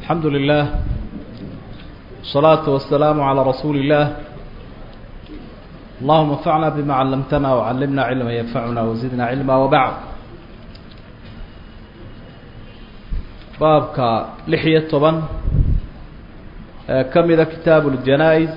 الحمد لله والصلاة والسلام على رسول الله اللهم انفعنا بما علمتنا وعلمنا علما ينفعنا وزدنا علما وبعد baabka lix iyo toban ee ka mida kitaabu اljanaa-is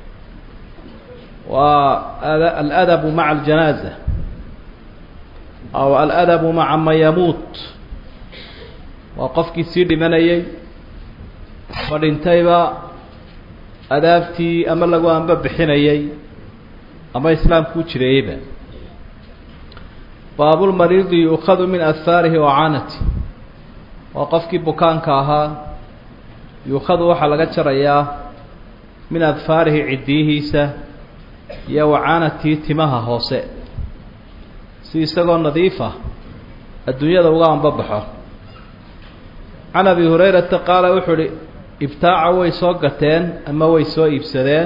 waa aladabu maca aljanaaza aw aladabu maca man yamuut waa qofkii sii dhimanayay ma dhintayba adaabtii ama lagu anba bixinayay ama islaamku u jireeyeyba baabulmariidi yuukadu min ahaarihi wa caanati waa qofkii bukaanka ahaa yuukhadu waxaa laga jarayaa min adfaarihi ciddiyihiisa iyo wacaanatii timaha hoose si isagoo nadiifa adduunyada uga anbabaxo can abi hurayrata qaala wuxuu uhi ibtaaca way soo gateen ama way soo iibsadeen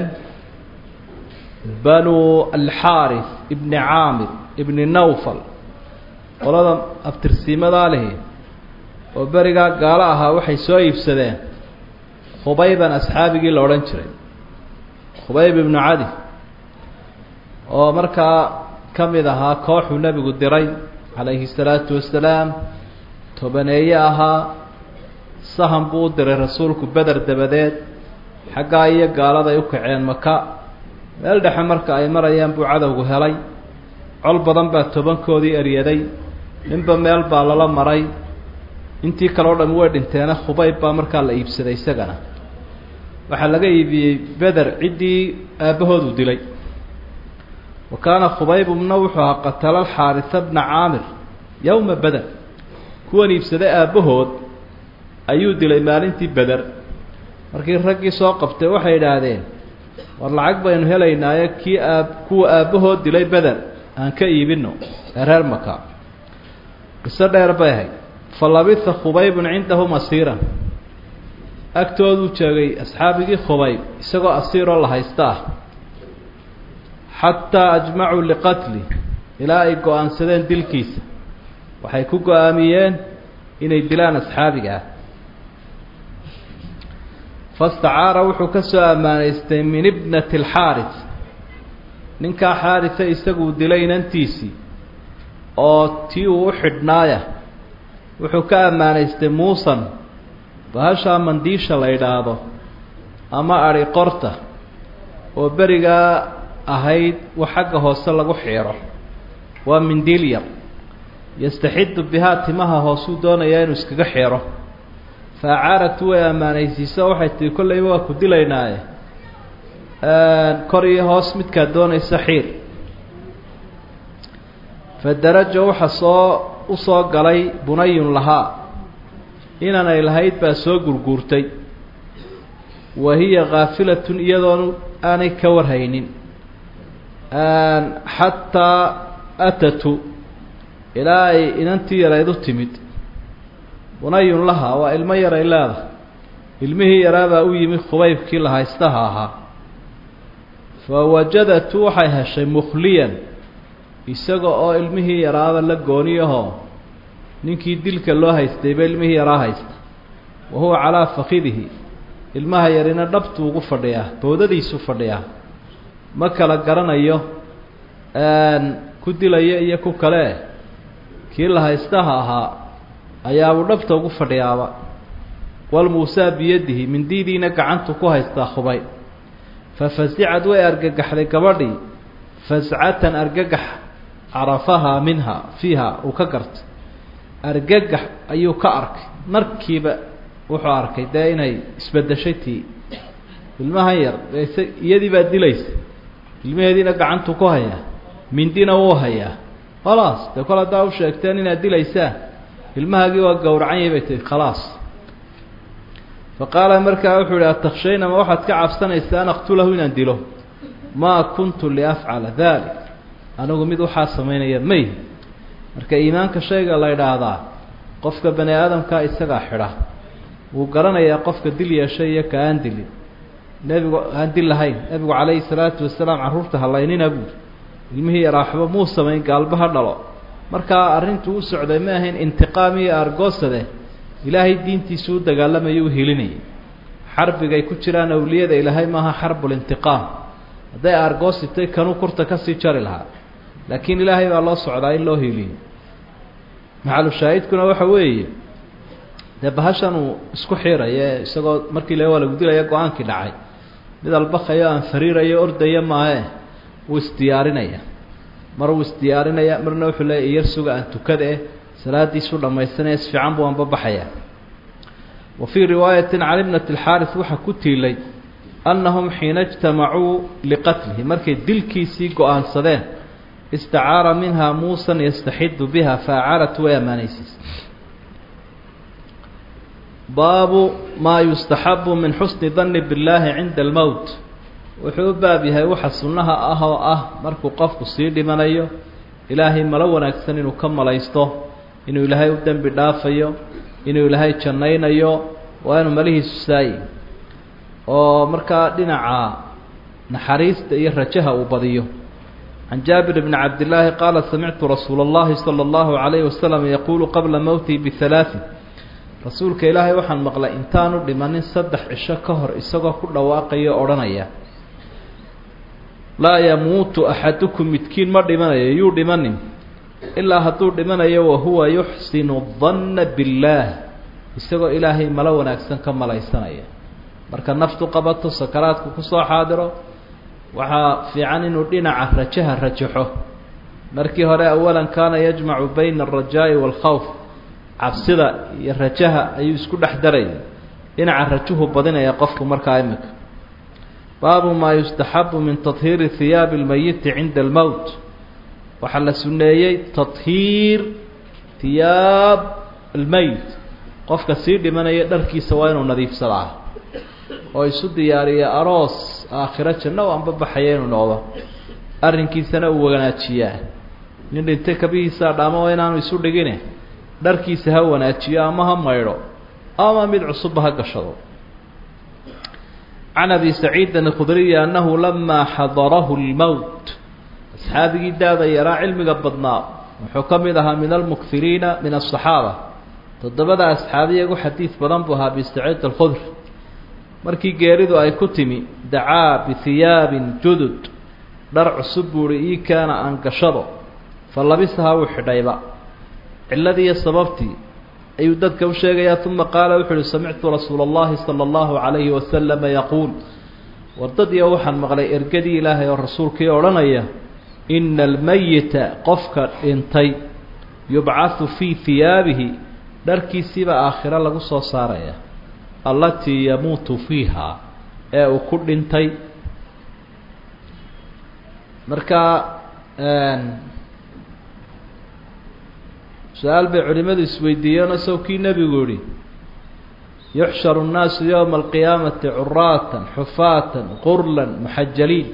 banuu alxaaris ibni caamir ibni nawfal qolada abtirsiimadaa lihi oo berigaa gaalo ahaa waxay soo iibsadeen khubayban asxaabigii la odhan jiray khubayb ibnu cadi oo markaa ka mid ahaa kooxuu nebigu diray calayhi salaatu wasalaam tobaneeye ahaa sahan buu u diray rasuulku beder dabadeed xaggaa iyo gaaladay u kaceen maka meel dhexe marka ay marayaan buu cadowgu helay col badan baa tobankoodii eryaday ninba meel baa lala maray intii kale o dham way dhinteena khubayb baa markaa la iibsaday isagana waxaa laga iibiyey beder ciddii aabbahoodu dilay wa kaana khubaybumna wuxuu ahaa qatala alxaarisa bna caamir yowma beder kuwan iibsaday aabbahood ayuu dilay maalintii beder markii raggii soo qabtay waxay idhaahdeen war lacag baynu helaynaaye kii aab kuwa aabbahood dilay beder aan ka iibino ee reer maka qiso dheer bay ahayd fa labisa khubaybun cindahum asiiran agtooduu joogay asxaabigii khubayb isagoo asiiroo la haysta ah xataa ajmacuu liqatli ilaa ay go-aansadeen dilkiisa waxay ku go-aamiyeen inay dilaan asxaabiga ah fastacaara wuxuu ka soo ammaanaystay min ibnati alxaaris ninkaa xaarisa isaguu dilay inantiisii oo tii uu u xidhnaaya wuxuu ka ammaanaystay muusan bahashaa mandiisha la yidhaahdo ama adhi qorta oo berigaa ahayd wa xagga hoose lagu xiiro waa mindiil yar yastaxidu bihaa timaha hoosuu doonayaa inuu iskaga xiro fa acaaratu way ammaanaysiiso waxay tihi kollayba waa ku dilaynaaye kor iyo hoos midkaad doonaysa xiir fa darajo waxa soo u soo galay bunayun lahaa inan ay lahayd baa soo gurguurtay wa hiya khaafilatun iyadoon aanay ka warhaynin xataa atatu ilaa ay inantii yarayd u timid bunayun lahaa waa ilmo yaray leedahay ilmihii yaraabaa u yimi khubaybkii la haystaha ahaa fa wajadatu waxay heshay mukhliyan isaga oo ilmihii yaraaba la gooniyahoo ninkii dilka loo haystayba ilmihii yaraa haysta wa huwa calaa fakidihi ilmaha yarina dhabtuu ugu fadhiyaa boodadiisu fadhiyaa ma kala garanayo ku dilaya iyo ku kale kii la haystaha ahaa ayaabuu dhabta ugu fadhiyaaba walmuusaa biyadihi mindiidiina gacantu ku haystaa khubay fa fasicad way argagaxday gabadhii fascatan argagax carafahaa minha fiiha uu ka gartay argagax ayuu ka arkay markiiba wuxuu arkay dee inay isbedeshay tii ilmahan yar iyadii baa dilaysa ilmaheediina gacantu ku hayaa mindina wuu hayaa khalaas dee kol haddaa u sheegteen inaad dilaysaan ilmahaagii waa gowracan yahay bay tihi khalaas fa qaala markaa wuxuu ihi atakhshayna ma waxaad ka cabsanaysaa an aqtulahu inaan dilo maa kuntu liafcala dalik anigu mid waxaa samaynaya may marka iimaanka shayga la idhaahdaa qofka bani aadamkaa isagaa xidha wuu garanayaa qofka dil yeeshay iyo ka aan dilin nebigu aan dil lahayn nebigu calayhi salaatu wasalaam carruurta halaynina buuri ilmihii yaraaxba muu samayn gaalba ha dhalo markaa arrintuu u socday ma ahayn intiqaam iyo argoosade ilaahay diintiisu u dagaalamayay u hilinayay xarbigay ku jiraan awliyada ilaahay maaha xarbulintiqaam hadday aargoositay kanuu kurta kasii jari lahaa laakiin ilaahay baa loo socdaa in loo hiiliyo maxalushaahidkuna waxa weeye dee bahashan uu isku xiiraye isagoo markii la waa lagu dilaya go-aankii dhacay mid albakayo aan fariirayo ordaya maahe wuu isdiyaarinaya mar wuu isdiyaarinaya marna wuxuu leeya iyar suga aan tukada eh salaadiisu dhammaystanaya si fiican buu anbabaxaya wa fii riwaayatin cali bnati alxaaris waxaa ku tiilay annahum xiina ijtamacuu liqatlihi markay dilkiisii go-aansadeen istacaara minha muusan yastaxidu biha faacaarat way ammaanaysiis baabu maa yustaxabu min xusni danni billaahi cinda almowt wuxuu u baab yahay waxa sunnaha ah oo ah markuu qofku sii dhimanayo ilaahay malo wanaagsan inuu ka malaysto inuu ilaahay u dembi dhaafayo inuu ilaahay jannaynayo waa inuu malihiisu saayi oo markaa dhinaca naxariista iyo rajaha uu badiyo can jaabir bni cabdillaahi qaala samictu rasuula اllahi salى اllahu عalayhi wasalam yaquulu qabla mowtihi bihalaaثin rasuulka ilaahay waxaan maqlay intaanu dhimanin saddex cisho ka hor isagoo ku dhawaaqayo odhanaya laa yamuutu axadukum midkiin ma dhimanayo yuu dhimanin ilaa hadduu dhimanayo wahuwa yuxsinu danna billaah isagoo ilaahay malo wanaagsan ka malaysanaya marka naftu qabato sakaraadku kusoo xaadiro waxaa fiican inuu dhinaca rajaha rajaxo markii hore awalan kaana yajmacu bayna alrajaa'i waalkhawf cabsida iyo rajaha ayuu isku dhex daraya dhinaca rajuhu badinaya qofku markaa imika baabu maa yustaxabu min tahiiri hiyaabi اlmeyiti cinda almowt waxaa la suneeyey tahiir hiyaab almeyt qofka sii dhimanaya dharkiisa waa inuu nadiifsadaa oo isu diyaariya aroos aakhiro janno u anbabaxaya inuu noqdo arrinkiisana uu wanaajiyaa nin dhintay kabihiisaa dhaamo oo inaanu isu dhigine dharkiisa ha wanaajiyo ama ha maydho ama mid cusubba ha gashado can abi saciidin اkhudriyi annahu lamaa xadarahu اlmowt asxaabigii daada yaraa cilmiga badnaa wuxuu ka mid ahaa min almukiriina min aلصaxaaba toddobada asxaabiya ugu xadiid badan buu ahaa abi saciid alkhudri markii geeridu ay ku timi dacaa bihiyaabin judud dhar cusub buuhi ii kaana aan gashado fa labisahaa wuu xidhayba cilladii iyo sababtii ayuu dadka u sheegayaa uma qaala wuxu uhi samictu rasuula اllahi salى اllahu عalayhi wasalama yaquul wardadiyo waxaan maqlay ergadii ilaahay oo rasuulkii odhanaya ina almeyita qofka dhintay yubcahu fii hiyaabihi dharkiisiibaa aakhiro lagu soo saaraya allatii yamuutu fiiha ee uu ku dhintay marka su-aal bay culimadu isweydiiyeen isago kii nebigu yihi yuxsharu الnaasu yowma alqiyaamati curaatan xufaatan qurlan muxajaliin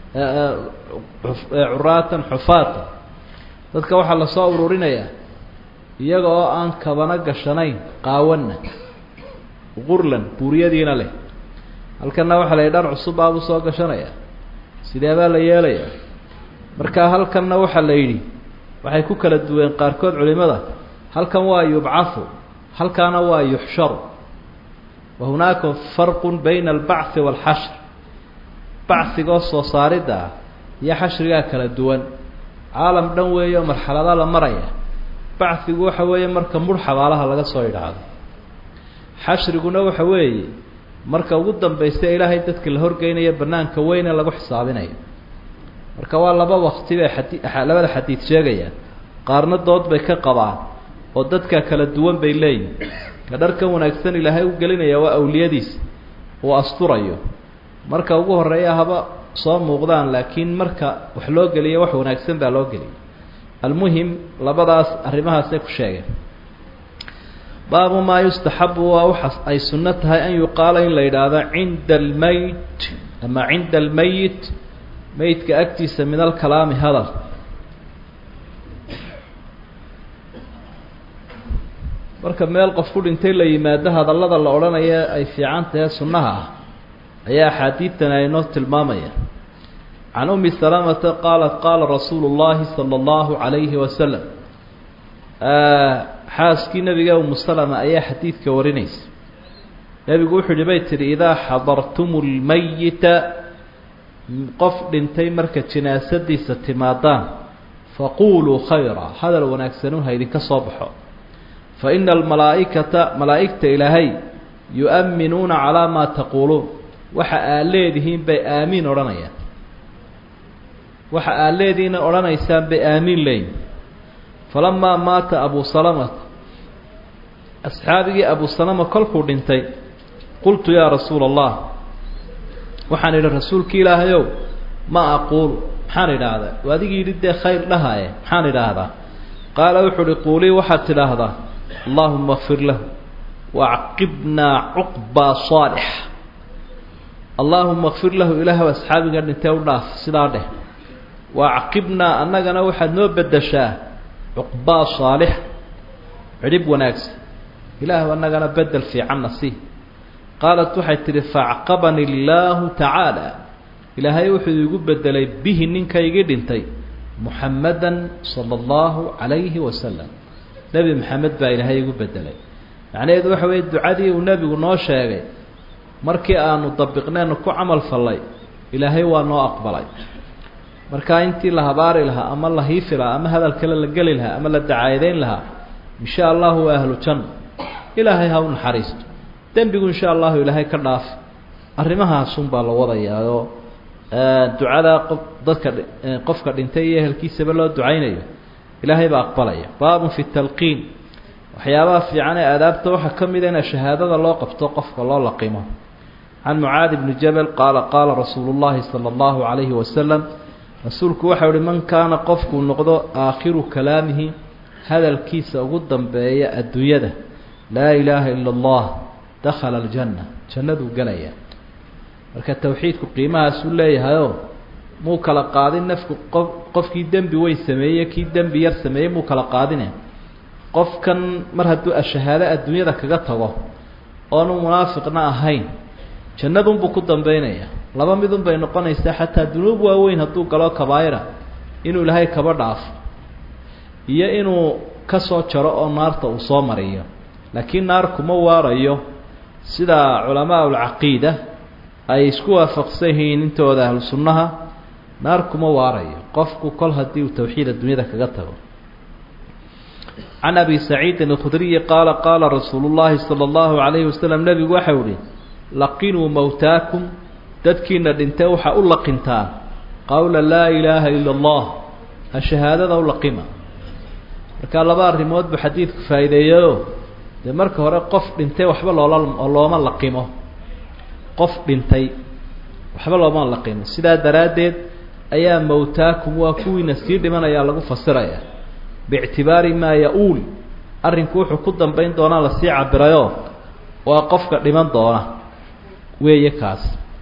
curaatan xufaatan dadka waxaa lasoo ururinayaa iyaga oo aan kabana gashanayn qaawana qurlan buuriyadiina leh halkanna waxaa la yidhi dhar cusub baabuu soo gashanaya sidee baa la yeelayaa marka halkanna waxaa la yidhi waxay ku kala duween qaarkood culimada halkan waa yubcahu halkaana waa yuxsharu wa hunaaka farqu bayna albachi waalxashr bachigoo soo saaridda ah iyo xashrigaa kala duwan caalam dhan weeye oo marxalada la maraya bachigu waxa weeye marka mudh xabaalaha laga soo idhaahdo xashriguna waxa weeye marka ugu dambaysta ilaahay dadka la horgeynaya banaanka weyne lagu xisaabinayo marka waa laba wakti bay xadi labada xadiid sheegayaan qaarna dood bay ka qabaan oo dadka kala duwan bay leeyihin ka dharkan wanaagsan ilaahay u gelinaya waa awliyadiisa uu asturayo marka ugu horeeya haba soo muuqdaan laakiin marka wax loo geliyo wax wanaagsan baa loo geliyay almuhim labadaas arrimahaasay ku sheegeen baabu maa yustaxabu waa waxa ay sunno tahay an yuqaala in la yidhaahdo cinda almeyt ama cinda almeyit meydka agtiisa min alkalaami hadal marka meel qof ku dhintay la yimaado hadallada la odhanaya ay fiican tahe sunnaha ah ayaa axaadiidtan aynoo tilmaamaya can umi salamata qaalat qaala rasuulu llahi sala allahu calayhi wasalam xaaskii nebiga umu salama ayaa xadiidka warinaysa nebigu wuxuu yihi bay tihi idaa xadartumu lmayita qof dhintay marka jinaasadiisa timaadaan faquuluu khayra hadal wanaagsanun ha idinka soo baxo fa ina almalaa'ikata malaa'igta ilaahay yu-amminuuna calaa maa taquuluun waxa aad leedihiin bay aamiin odhanayaan waxa aad leedihiina odhanaysaan bay aamiin leeyihin falamaa maata abu salamata asxaabigii abu salama kolkuu dhintay qultu yaa rasuula allah waxaan idhi rasuulki ilaahayow ma aquulu maxaan idhaahdaa waa adigii yidhi dee khayr dhahaye maxaan idhaahdaa qaala wuxuu uhi quulii waxaad tidhaahdaa allaahuma kfir lahu waacqibnaa cuqbaa saalix allaahuma kfir lahu ilaahw asxaabiga dhintee u dhaaf sidaa dheh waacqibnaa annagana waxaad noo beddeshaa cuqbaa saalix cidhib wanaagsan ilaahw annagana bedel fiicanna sii qaalat waxay tidhi faacqabani illaahu tacaala ilaahay wuxuu igu bedelay bihi ninkaygii dhintay muxammadan sala allahu calayhi wasalam nebi maxamed baa ilaahay igu bedelay macnaheedu waxa weeye ducadii uu nebigu noo sheegay markii aanu dabiqneennu ku camal fallay ilaahay waa noo aqbalay markaa intii la habaari lahaa ama la hiifi lahaa ama hadal kale la geli lahaa ama la dacaayadeyn lahaa insha allahu waa ahlu janna ilaahay ha u naxariisto dembigu insha allahu ilaahay ka dhaaf arrimahaasun baa la wadayaao ducadaa qof dadka qofka dhintay iyo ehelkiisaba loo ducaynayo ilaahay baa aqbalaya baabun fi talqiin waxyaabaha fiican ee aadaabta waxaa ka mida in shahaadada loo qabto qofka loo laqimo can mucaadi bni jabal qaala qaala rasuulu llahi sala allahu calayhi wasalam rasuulku waxau uhi man kaana qofkuu noqdo aakhiru kalaamihi hadalkiisa ugu dambeeya adduunyada laa ilaaha ila allah dakhala aljanna jannaduu gelaya marka tawxiidku qiimahaasuu leeyahayoo muu kala qaadin nafku qof qofkii dembi weyn sameeyey kii dembi yar sameeyey muu kala qaadine qofkan mar hadduu ashahaado adduunyada kaga tago oonu munaafiqna ahayn jannadunbuu ku dambaynaya laba midun bay noqonaysaa xataa dunuub waaweyn hadduu galo kabaa'ira inuu ilaahay kaba dhaafo iyo inuu ka soo jaro oo naarta uu soo mariyo laakiin naar kuma waarayo sida culamaa ulcaqiida ay isku waafaqsan yihiin intooda ahlu sunnaha naar kuma waarayo qofku kol haddii uu tawxiid adduunyada kaga tago can abi saciidin alkhudriyi qaala qaala rasuulu llaahi sala allahu calayhi wasalam nebigu waxau ihi laqinuu mowtaakum dadkiina dhintee waxaa u laqintaa qowla laa ilaaha ila allah ha shahaadada u laqima markaa laba arrimood buu xadiidku faa'iideeyeyo dee marka hore qof dhintay waxba loola looma laqimo qof dhintay waxba looma laqimo sidaa daraaddeed ayaa mowtaakum waa kuwiina sii dhimanayaa lagu fasiraya biictibaari maa ya-uul arrinku wuxuu ku dambayn doonaa lasii cabirayoo waa qofka dhiman doona weeye kaas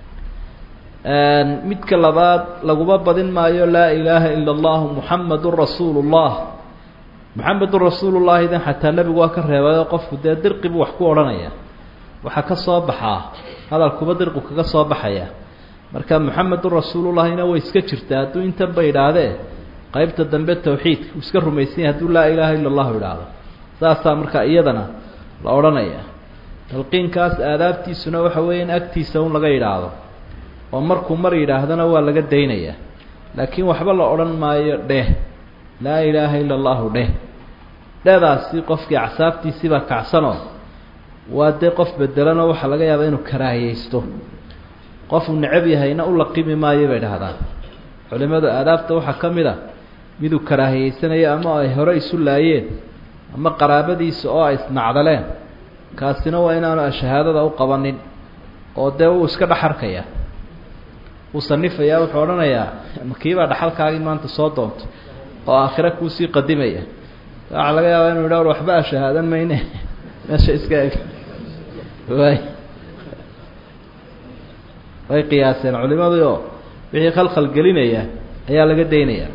midka labaad laguma badin maayo laa ilaaha ila allahu muxamadun rasuulu llah muxamedun rasuulullahi dan xataa nebigu waa ka reebayo qofku dee dirqi buu wax ku odhanaya waxaa ka soo baxaa hadalkuba dirqu kaga soo baxaya marka muxamedun rasuulullahina way iska jirtaa hadduu intan ba idhaahdee qaybta dambe tawxiidka uu iska rumaysanya hadduu laa ilaaha ila allahu idhaahdo saasaa markaa iyadana la odhanaya talqiinkaas aadaabtiisuna waxa weeye in agtiisa un laga yidhaahdo oo markuu mar yidhaahdona waa laga daynayaa laakiin waxba la odhan maayo dheh laa ilaaha ila allahu dheh dhedaasi qofkii acsaabtiisiibaa kacsanoo waa dee qof bedelanoo waxaa laga yaabaa inuu karaahiyeysto qofuu necab yahayna u laqimi maayo bay dhahdaan culimadu aadaabta waxaa ka mid a miduu karaahiyeysanayo ama ay hore isu laayeen ama qaraabadiisa oo ay isnacdaleen kaasina waa inaanu shahaadada u qabanin oo dee wuu iska dhaxarkaya wuu sanifayaa wuxuu odhanayaa makiibaa dhaxalkaagii maanta soo doontay oo aakhira kuusii qadimaya waxaa laga yaabaa inu idha waxba a shahaadan mayne meesha iska eg way way qiyaaseen culimadii oo wixii khalkhal gelinaya ayaa laga daynaya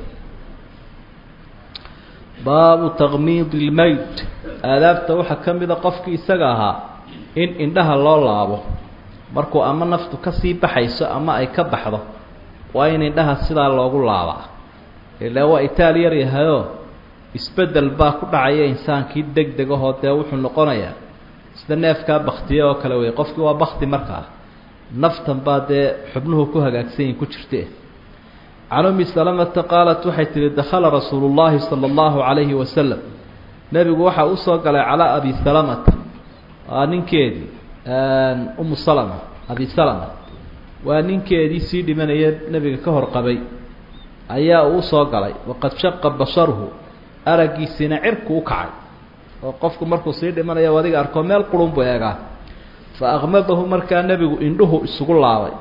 baabu taqmiid ilmeyt aadaabta waxaa ka mida qofkii isaga ahaa in indhaha loo laabo markuu ama naftu kasii baxayso ama ay ka baxdo waa in indhaha sidaa loogu laabaa ilaa waa itaal yar yahayoo isbeddel baa ku dhacaya insaankii deg deg ahoo dee wuxuu noqonayaa sida neefkaa baktiye oo kale wey qofkii waa bakti markaa naftan baa dee xubnuhu ku hagaagsan yihin ku jirte can umi salamata qaalat waxay tihi dakhala rasuulu llaahi sala allahu calayhi wasalam nebigu waxaa usoo galay calaa abi salamata waa ninkeedii umu salama abi salama waa ninkeedii sii dhimanaya nebiga ka hor qabay ayaa uu usoo galay waqad shaqa basharuhu araggiisiina cirku u kacay oo qofku markuu sii dhimanayo adiga arkoo meel qurun buu eegaa fa aqmadahu markaa nebigu indhuhu isugu laabay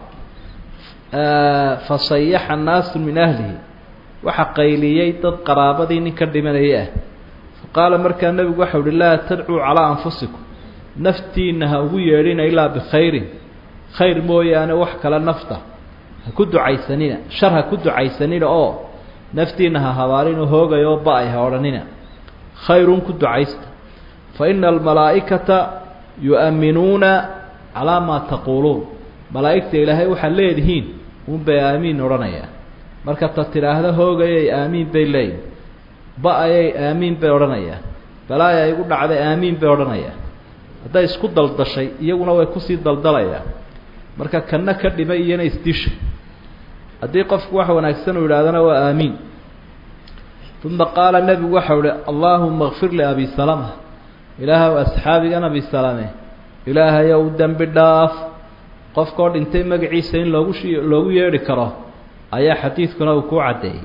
fa sayaxa naasu min ahlihi waxa qayliyey dad qaraabadii nin ka dhimanayay ah fa qaala markaa nebigu waxau uhi laa tadcuu calaa anfusikum naftiina ha ugu yeedhina ilaa bikhayrin khayr mooyaane wax kale nafta ha ku ducaysanina shar ha ku ducaysanina oo naftiina ha habaarinoo hoogayoo ba-ay ha odhanina khayrun ku ducaysta fa ina almalaa'ikata yu'amminuuna calaa maa taquuluun malaa'igta ilaahay waxaad leedihiin unbay aamiin odhanayaa marka ta tidhaahda hoogayay aamiin bay leeyihin ba-ayay aamiin bay odhanayaa balaaya igu dhacday aamiin bay odhanayaa hadday isku daldashay iyaguna way kusii daldalayaan marka kanna ka dhimay iyona isdisha haddii qofku wax wanaagsan uu yidhahdana waa aamiin uma qaala nebigu waxau ihi allaahuma kfir liabi salama ilaahaw asxaabigan abi salame ilaahayow dembi dhaaf qofkoo dhintay magaciisa in loogu shi loogu yeedhi karo ayaa xadiidkuna uu kuu caddeeyey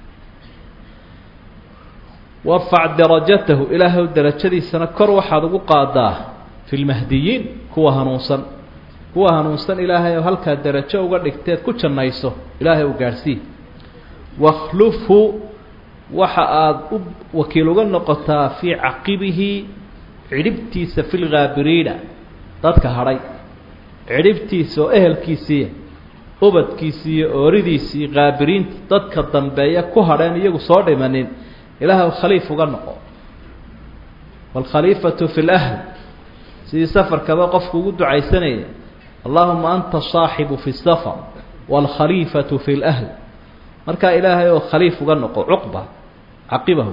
warfac darajatahu ilaahaw darajadiisana kor waxaad ugu qaadaa fi lmahdiyiin kuwa hanuunsan kuwa hanuunsan ilaahay oo halkaa darajo uga dhigteed ku jannayso ilaahay u gaadhsii wakhlufhu waxa aada u wakiil uga noqotaa fii caqibihi cidhibtiisa fi lghaabiriina dadka hadhay cidhibtiisa oo ehelkiisiiya ubadkiisii iyo ooridiisii khaabiriinta dadka dambeeya ku hadheen iyagu soo dhimanin ilaahay khaliif uga noqo waalkhaliifatu fi lahl sidii safarkaba qofku ugu ducaysanaya allahuma anta saaxibu fi safar waalkhaliifatu fi lahl markaa ilaahay oo khaliif uga noqo cuqba caqibahu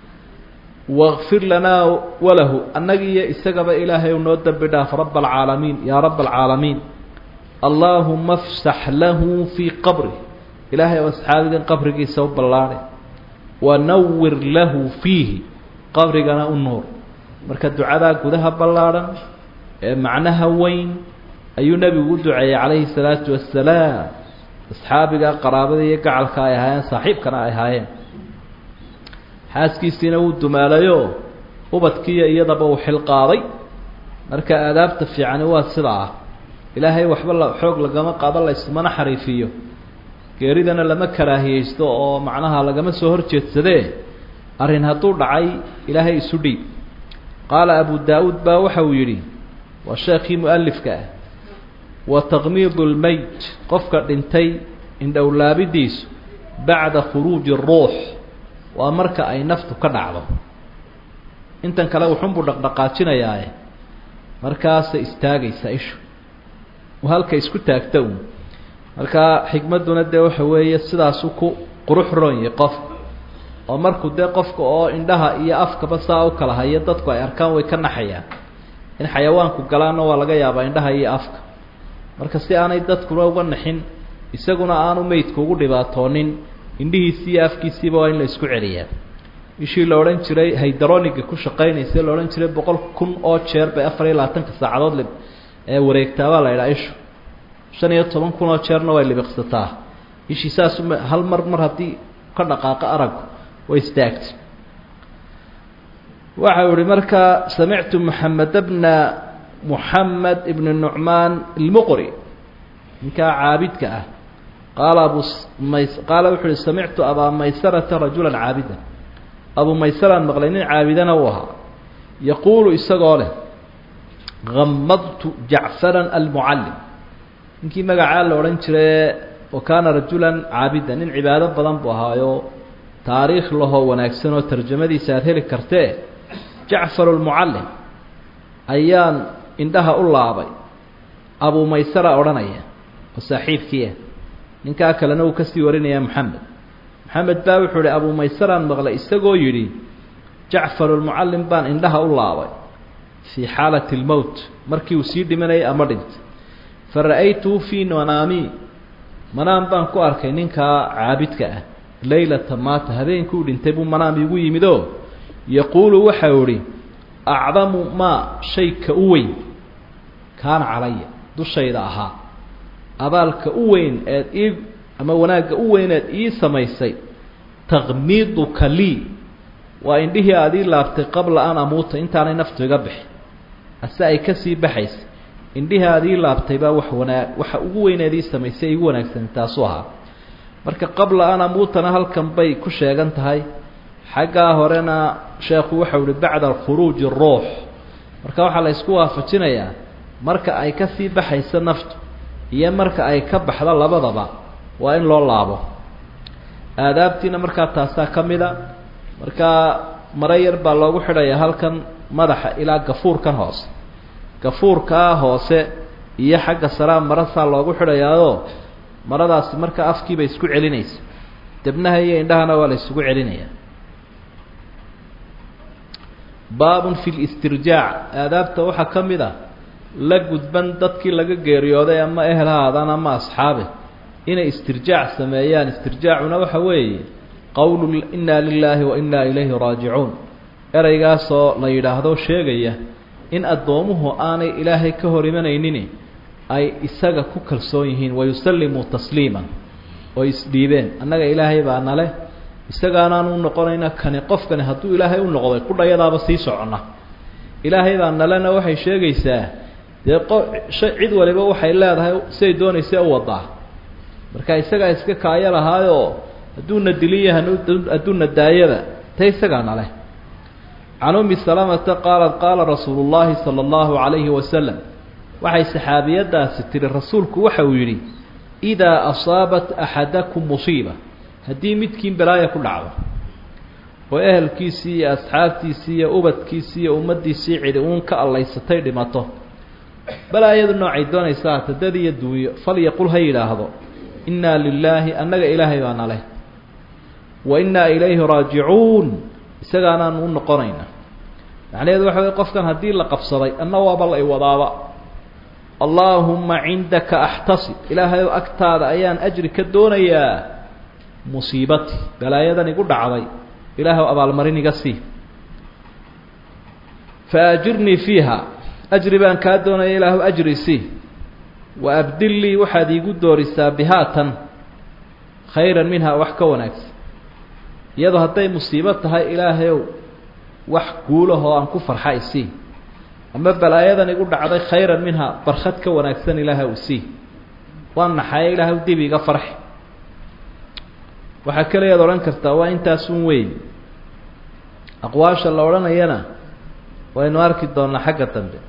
wakfir lanaa walahu annaga iyo isagaba ilaahay ou noo dembi dhaaf raba alcaalamiin yaa raba alcaalamiin allaahuma afsax lahu fii qabri ilaahay oo asxaabigan qabrigiisa u ballaadhay wanawir lahu fiihi qabrigana u nuur marka ducadaa gudaha ballaadhan ee macnaha weyn ayuu nebigu u duceeyey calayhi salaatu wassalaam asxaabiga qaraabada iyo gacalka ay ahaayeen saaxiibkana ay ahaayeen xaaskiisiina wuu dumaalayo ubadkiiyo iyadaba uu xilqaaday marka aadaabta fiicani waa sidaa ah ilaahay waxba la xoog lagama qaado la ismana xariifiyo geeridana lama karaahiyeysto oo macnaha lagama soo horjeedsadee arrin hadduu dhacay ilaahay isu dhiib qaala abu daa-uud baa waxa uu yidhi waa sheekhii mu-alifka ah wa taqmiidu lmeyt qofka dhintay indhowlaabidiisu bacda khuruuji ruux waa marka ay naftu ka dhacdo intan kale wuxunbuu dhaqdhaqaajinayaae markaasay istaagaysaa ishu halka isku taagta uun markaa xikmadduna dee waxa weeye sidaasu ku qurux roonyahy qofka oo markuu dee qofka oo indhaha iyo afkaba saa u kala hayo dadku ay arkaan way ka naxayaan in xayawaanku galaanna waa laga yaabaa indhaha iyo afka marka si aanay dadkuna uga naxin isaguna aanu meydku ugu dhibaatoonin indhihiisii iyo afkiisiiba waa in la isku celiyaa ishii la odhan jiray haydaroniga ku shaqaynaysa la odhan jiray boqol kun oo jeer bay afar iyo labaatanka saacadood li ee wareegtaabaa la idhaha ishu shan iyo toban kun oo jeerna way libiqsataa ishii saas hal mar mar haddii ka dhaqaaqo araggu way istaagtay waxa uu ihi markaa samictu moxamed bna moxamed ibn nucmaan ilmuqri ninkaa caabidka ah qaala abu mays qaala wuxuu uhi samictu abaa maysarata rajulan caabida abuu maysaraan maqlay nin caabidana uu ahaa yaquulu isagoo leh gamadtu jacfaran almucallim ninkii magacaa la odhan jiraye wa kaana rajulan caabida nin cibaado badan buu ahaayo taariikh lahoo wanaagsan oo tarjamadiisa aada heli kartee jacfar almucallim ayaan indhaha u laabay abuu maysara odhanaya oo saaxiibkiiah ninkaa kalena uu kasii warinayaa moxamed maxamed baa wuxuu ihi abuu maysaraan maqlay isagoo yidhi jacfarulmucallim baan indhaha u laabay fii xaalati lmowt markii uu sii dhimanayay ama dhintay fa ra'aytuhu fii manaami manaam baan ku arkay ninkaa caabidka ah leylata maata habeenkii u dhintay buu manaam igu yimidoo yaquulu waxau idhi acdamu maa shayka u weyn kaana calaya dushayda ahaa abaalka u weyn eed ii ama wanaagga u weyn eed ii samaysay takmiiduka lii waa indhihii aad ii laabtay qabla an amuuta intaanay naftu iga bixi ase ay kasii baxaysa indhihii aad ii laabtay baa wax wanaag waxa ugu weyneed ii samaysay igu wanaagsan taasuu ahaa marka qabla an amuutana halkan bay ku sheegan tahay xaggaa horena sheekhu waxau ihi bacda khuruuji ruux marka waxaa la ysku waafajinayaa marka ay kasii baxayso naftu iyo marka ay ka baxdo labadaba waa in loo laabo aadaabtiina markaa taasaa ka mida markaa maro yar baa loogu xidhayaa halkan madaxa ilaa gafuurkan hoose gafuurkaa hoose iyo xagga saraa marasaa loogu xidhayaao maradaasi markaa afkiiba isku celinaysa debnaha iyo indhahana waa la isugu celinayaa baabun fi listirjaac aadaabta waxaa ka mid a la gudban dadkii laga geeriyooday ama ehel ha aadaan ama asxaabe inay istirjaac sameeyaan istirjaacuna waxa weeye qowlu inna lilaahi wa inna ilayhi raajicuun ereygaasoo la yidhaahdo sheegaya in addoomuhu aanay ilaahay ka hor imanaynin ay isaga ku kalsoon yihiin wayusallimuu tasliiman oo isdhiibeen annaga ilaahay baa nale isagaanaan u noqonayna kani qofkani hadduu ilaahay u noqday kudhayadaaba sii soconna ilaahay baa nalena waxay sheegaysaa dee qo shay cid waliba waxay leedahay siay doonaysa u wadaa marka isagaa iska kaayo lahaayoo hadduuna diliya hadduuna daayada ta isagaa nale can ummi salamata qaalat qaala rasuulu llaahi sala allahu calayhi wasalam waxay saxaabiyadaasi tihi rasuulku waxa uu yidhi idaa asaabat axadakum musiiba haddii midkiin balaaya ku dhacdo oo ehelkiisii iyo asxaabtiisii iyo ubadkiisii iyo ummaddiisii cidi uun ka allaysatay dhimato balaayadu noocay doonaysa hata dad iyo duunyo falyaqul ha yidhaahdo innaa lilaahi annaga ilaahay baa naleh wa innaa ilayhi raajicuun isagaanaanu u noqonayna macnaheedu waxa wey qofkan haddii la qabsaday anna waaba la iwadaaba allaahumma cindaka axtasib ilaahayow agtaada ayaan ajri ka doonayaa musiibati balaayadan igu dhacday ilaahw abaalmarin iga sii fa ajirnii fiiha ajri baan kaa doonaya ilaahw ajri sii wa abdil lii waxaad iigu doorisaa bihaatan khayran minha wax ka wanaagsan iyadoo hadday musiibo tahay ilaahayow wax guulahoo aan ku farxa isii ama balaayadan igu dhacday khayran minha barkhad ka wanaagsan ilaahw isii waa naxaye ilaahw dib iga farxi waxaa keliyaad odhan kartaa waa intaasun weyn aqwaasha la odhanayana waynu arki doonaa xagga dambe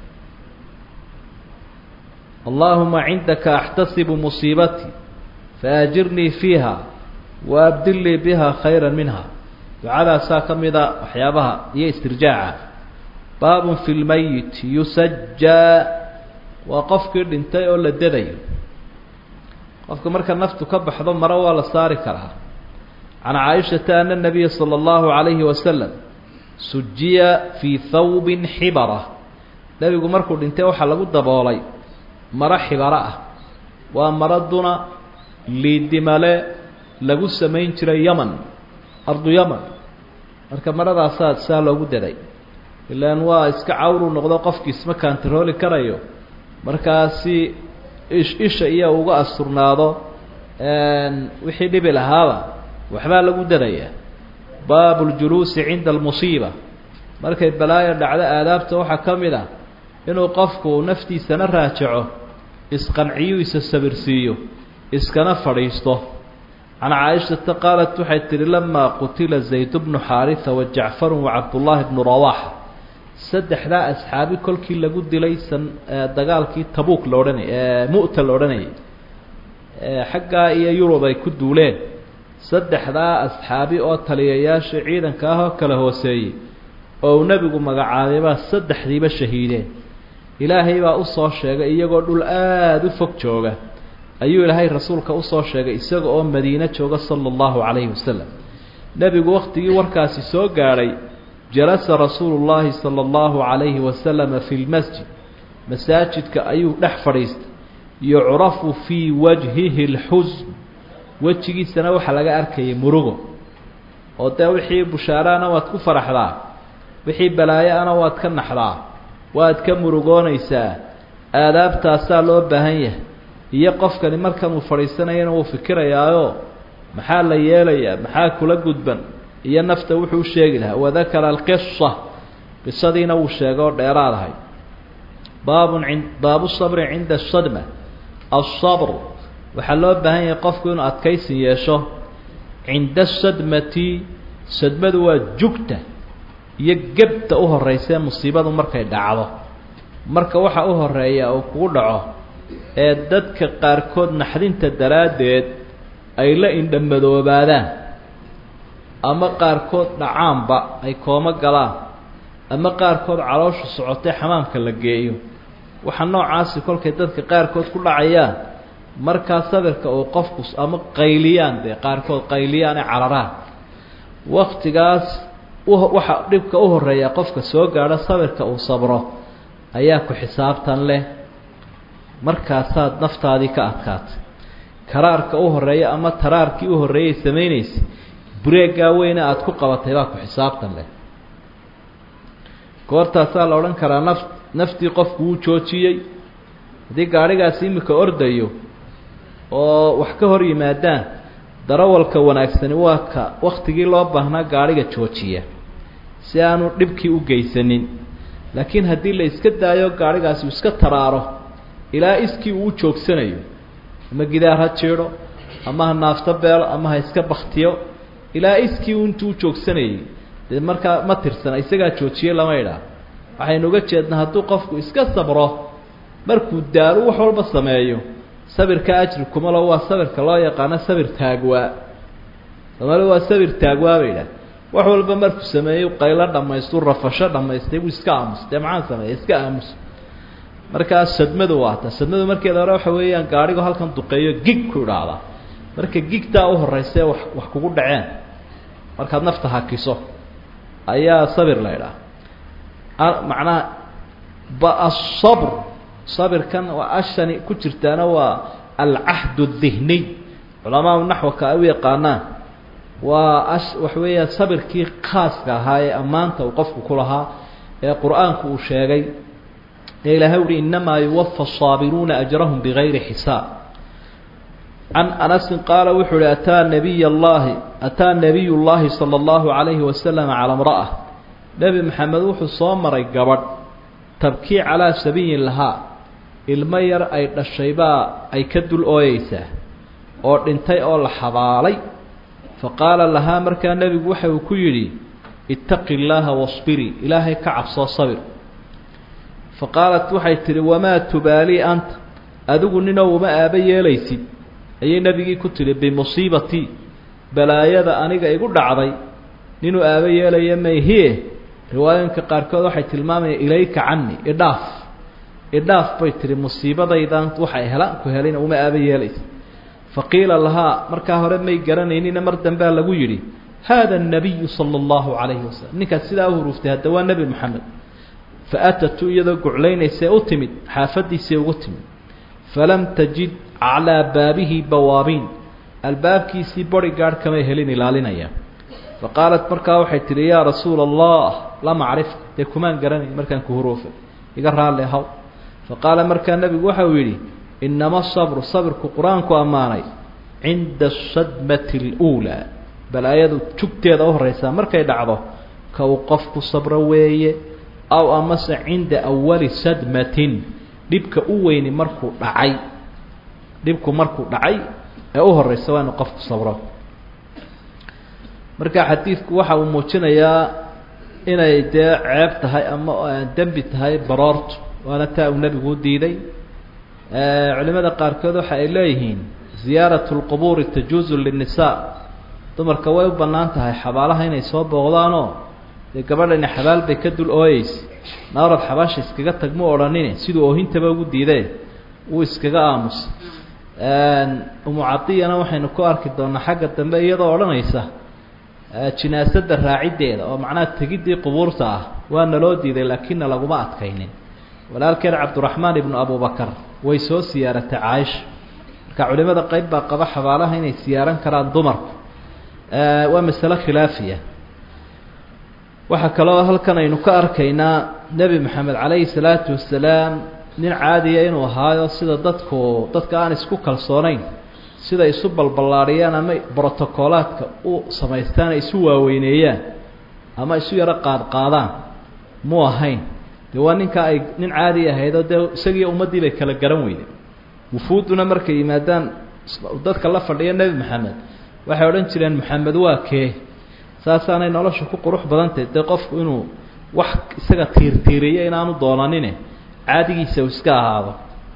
allaahuma cindaka axtasibu musiibatii faajirnii fiiha wa abdil lii biha khayra minha ducadaasaa ka mida waxyaabaha iyo istirjaaca baabun fi lmayit yusajaa waa qofkii dhintay oo la dadayo qofka marka naftu ka baxdo maro waa la saari karaa can caaishata ana nabiya sala allahu calayhi wasalam sujiya fii thawbin xibara nebigu markuu dhintay waxaa lagu daboolay maro xibaro ah waa maraduna liidimale lagu samayn jiray yaman ardu yaman marka maradaasaa saa loogu daday ilaan waa iska cawru noqdo qofkii isma kaantarooli karayo markaasi ish isha iyo uga asturnaado wixii dhibi lahaaba waxbaa lagu darayaa baabu ljuluusi cinda almusiiba markay balaayo dhacdo aadaabta waxaa ka mid ah inuu qofku naftiisana raajaco isqanciyu isa sabirsiiyo iskana fadhiisto can caaishata qaalat waxay tihi lamaa qutila zayd bnu xaarisa wa jacfaru wa cabdullaahi bnu rawaxa saddexdaa asxaabi kolkii lagu dilay san dagaalkii tabuuk la odhanay mu'ta la odhanayay xaggaa iyo yurub ay ku duuleen saddexdaa asxaabi oo taliyayaasha ciidanka ah oo kala hooseeyey oo uu nebigu magacaabay baa saddexdiiba shahiideen ilaahay baa usoo sheegay iyagoo dhul aada u fog jooga ayuu ilaahay rasuulka usoo sheegay isaga oo madiine jooga sala allahu calayhi wasalam nebigu wakhtigii warkaasi soo gaadhay jalasa rasuulu llaahi sala allahu calayhi wasalama fi lmasjid masaajidka ayuu dhex fadhiistay yucrafu fii wajhihi lxusn wejigiisana waxaa laga arkayay murugo oo dee wixii bushaaraana waad ku faraxdaa wixii balaayo-ana waad ka naxdaa waad ka murugoonaysaa aadaabtaasaa loo baahan yahay iyo qofkani markan uu fadhiisanayana wuu fikirayaayo maxaa la yeelayaa maxaa kula gudban iyo nafta wuxuu u sheegi lahaa wadakara alqisa qisadiina wuu sheegay oo dheeraadahay baabun in baabu sabri cinda asadma asabr waxaa loo baahan yahay qofku inuu adkaysi yeesho cinda asadmati sadmadu waa jugta iyo gebta u horreysee musiibadu markay dhacdo marka waxa u horeeya uu kugu dhaco ee dadka qaarkood naxdinta daraaddeed ay la indhamadoobaadaan ama qaarkood dhacaanba ay koomo galaan ama qaarkood calooshu socotay xamaamka la geeyo waxa noocaasi kolkay dadka qaarkood ku dhacayaan markaa sabirka uu qofku ama qayliyaan dee qaarkood qayliyaan ee cararaan waktigaas waxa dhibka u horeeya qofka soo gaadho sabirka uu sabro ayaa ku xisaabtan leh markaasaad naftaadii ka adkaatay karaarka u horeeya ama taraarkii u horreeyay samaynaysay bureeggaa weyne aada ku qabatay baa ku xisaabtan leh goortaasaa la odhan karaa naf naftii qofku wuu joojiyey haddii gaadhigaasi imika ordayo oo wax ka hor yimaadaan darawalka wanaagsani waa ka waktigii loo baahnaa gaadhiga joojiya si aanu dhibkii u geysanin laakiin haddii la iska daayo gaadhigaasi uu iska taraaro ilaa iskii uu joogsanayo ama gidaar ha jiidho ama ha naafto beelo ama ha iska baktiyo ilaa iskii intuu joogsanayay dee markaa ma tirsana isagaa joojiyey lama idhaa waxaynu uga jeednaa hadduu qofku iska sabro markuu daalo wax walba sameeyo sabirka ajri kuma lo waa sabirka loo yaqaano sabir taagwaa somaali waa sabir taagwaa bay idhaah wax walba markuu sameeyo qaylo dhamaystu rafasho dhamaystay buu iska aamus dee maxaan sameeya iska aamus markaa sadmadu waa ta sadmadu markeeda hore waxa weeyaan gaadhigu halkan duqeeyo gig ku idhaahdaa marka gigtaa u horeysa wax wax kugu dhaceen markaad nafta hakiso ayaa sabir la idhaha macnaha ba asabr sabirkan waa ashani ku jirtaana waa alcahd الdihniy culamaau naxwaka ay u yaqaanaan waa ash waxa weeyaan sabirkii khaaska ahaa ee ammaanta uu qofku ku lahaa ee qur-aanku uu sheegay ee ilahay uhi inamaa yuwafa الصaabiruuna ajrahum bigayri xisaab can anasin qaala wuxuu uhi ataa nabiy اllahi ataa nabiy اllahi salى اllahu عalayhi wasalam calى اmraأة nebi maxamed wuxuu soo maray gabadh tabkii calaa sabiyin lahaa ilmo yar ay dhashay baa ay ka dul ooyeysaa oo dhintay oo la xabaalay fa qaala lahaa markaa nebigu waxa uu ku yidhi ittaqi illaaha wasbirii ilaahay ka cabsoo sabir fa qaalat waxay tidhi wamaa tubaalii anta adigu ninoo uma aaba yeelaysid ayay nebigii ku tidhi bimusiibatii balaayada aniga igu dhacday ninuu aaba yeelaya mayhiye riwaayooyinka qaarkood waxay tilmaamayaan ilayka cani idhaaf idhaaf bay tihi musiibadaydan waxay helaan ku helina uma aaba yeelaysa fa qiila lahaa markaa hore may garanaynina mar dambea lagu yidhi haada الnabiyu salى اllahu calayhi wasalam ninkaas sidaa u huruuftay hadda waa nebi moxamed fa atatu iyadoo guclaynaysee u timid xaafadiisii ugu timid falam tajid calaa baabihi bawaabiin albaabkiisii bori gaadh kamay helin ilaalinaya fa qaalat markaa waxay tihi yaa rasuula allah lama acrifka dee kumaan garanay markaan ku huruufay iga raalli ahaw fa qaala markaa nebigu waxa uu yidhi inama sabru sabirku qur-aanku ammaanay cinda asadmati اluulaa balaayadu jugteeda u horeysaa markay dhacdo ka uu qofku sabro weeye aw amase cinda awali sadmatin dhibka u weyni markuu dhacay dhibku markuu dhacay ee u horeysa waa inu qofku sabro marka xadiidku waxa uu muujinayaa inay dee ceeb tahay ama dembi tahay baroortu waana taa uu nebigu u diiday culimada qaarkood waxa ay leeyihiin ziyaaratu lqubuuri tajuuzu linnisaa dumarka way u bannaan tahay xabaalaha inay soo booqdaanoo dee gabadhani xabaal bay ka dul ooyeysa naarad xabaasha iskaga tag mu odhanine siduu oohintaba ugu diidee wuu iskaga aamusay umu cadiyana waxaynu ku arki doonaa xagga dambe iyadoo odhanaysa jinaasadda raaciddeeda oo macnaha tegiddii qubuurta ah waa naloo diiday laakiinna laguma adkaynin walaalkeed cabduraxmaan ibnu abubakar way soo siyaaratay caaisha marka culimada qeyb baa qaba xabaalaha inay siyaaran karaan dumarku waa masalo khilaafiya waxaa kaloo halkan aynu ka arkaynaa nebi maxamed calayhi salaatu wasalaam nin caadiya inuu ahaayo sida dadku dadka aan isku kalsoonayn sida isu balballaadhiyaan ama brotocolaadka u samaystaan ay isu waaweyneeyaan ama isu yaro qaadqaadaan mu ahayn dee waa ninka ay nin caadi ahaydoo dee isagiiyo ummaddii bay kala garan weyday wufuudduna markay yimaadaan dadka la fadhiya nebi maxamed waxay odhan jireen maxamed waa kee saasaanay nolosha ku qurux badantahy dee qofku inuu wax isaga tiirtiiriyo inaanu doonanine caadigiisa uu iska ahaado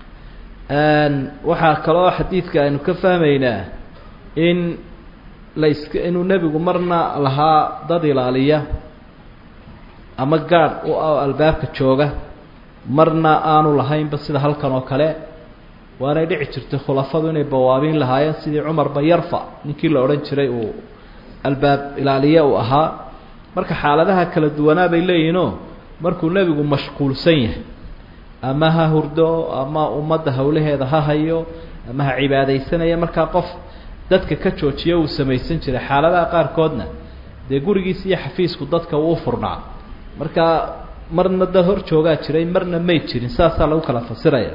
waxaa kaloo xadiidka aynu ka fahmaynaa in la iska inuu nebigu marna lahaa dad ilaaliya ama gaadh u albaabka jooga marna aanu lahaynba sida halkan oo kale waanay dhici jirtay khulafadu inay bawaabiin lahaayeen sidii cumar bayarfa ninkii la odhan jiray uu albaab ilaaliye uu ahaa marka xaaladaha kala duwanaa bay leeyihinoo markuu nebigu mashquulsan yahay ama ha hurdo ama ummadda hawlaheeda ha hayo ama ha cibaadaysanaya markaa qof dadka ka joojiya uu samaysan jiray xaaladaha qaarkoodna dee gurigiisa iyo xafiisku dadka uu furnaa markaa marna dad hor joogaa jiray marna may jirin saasaa lagu kala fasiraya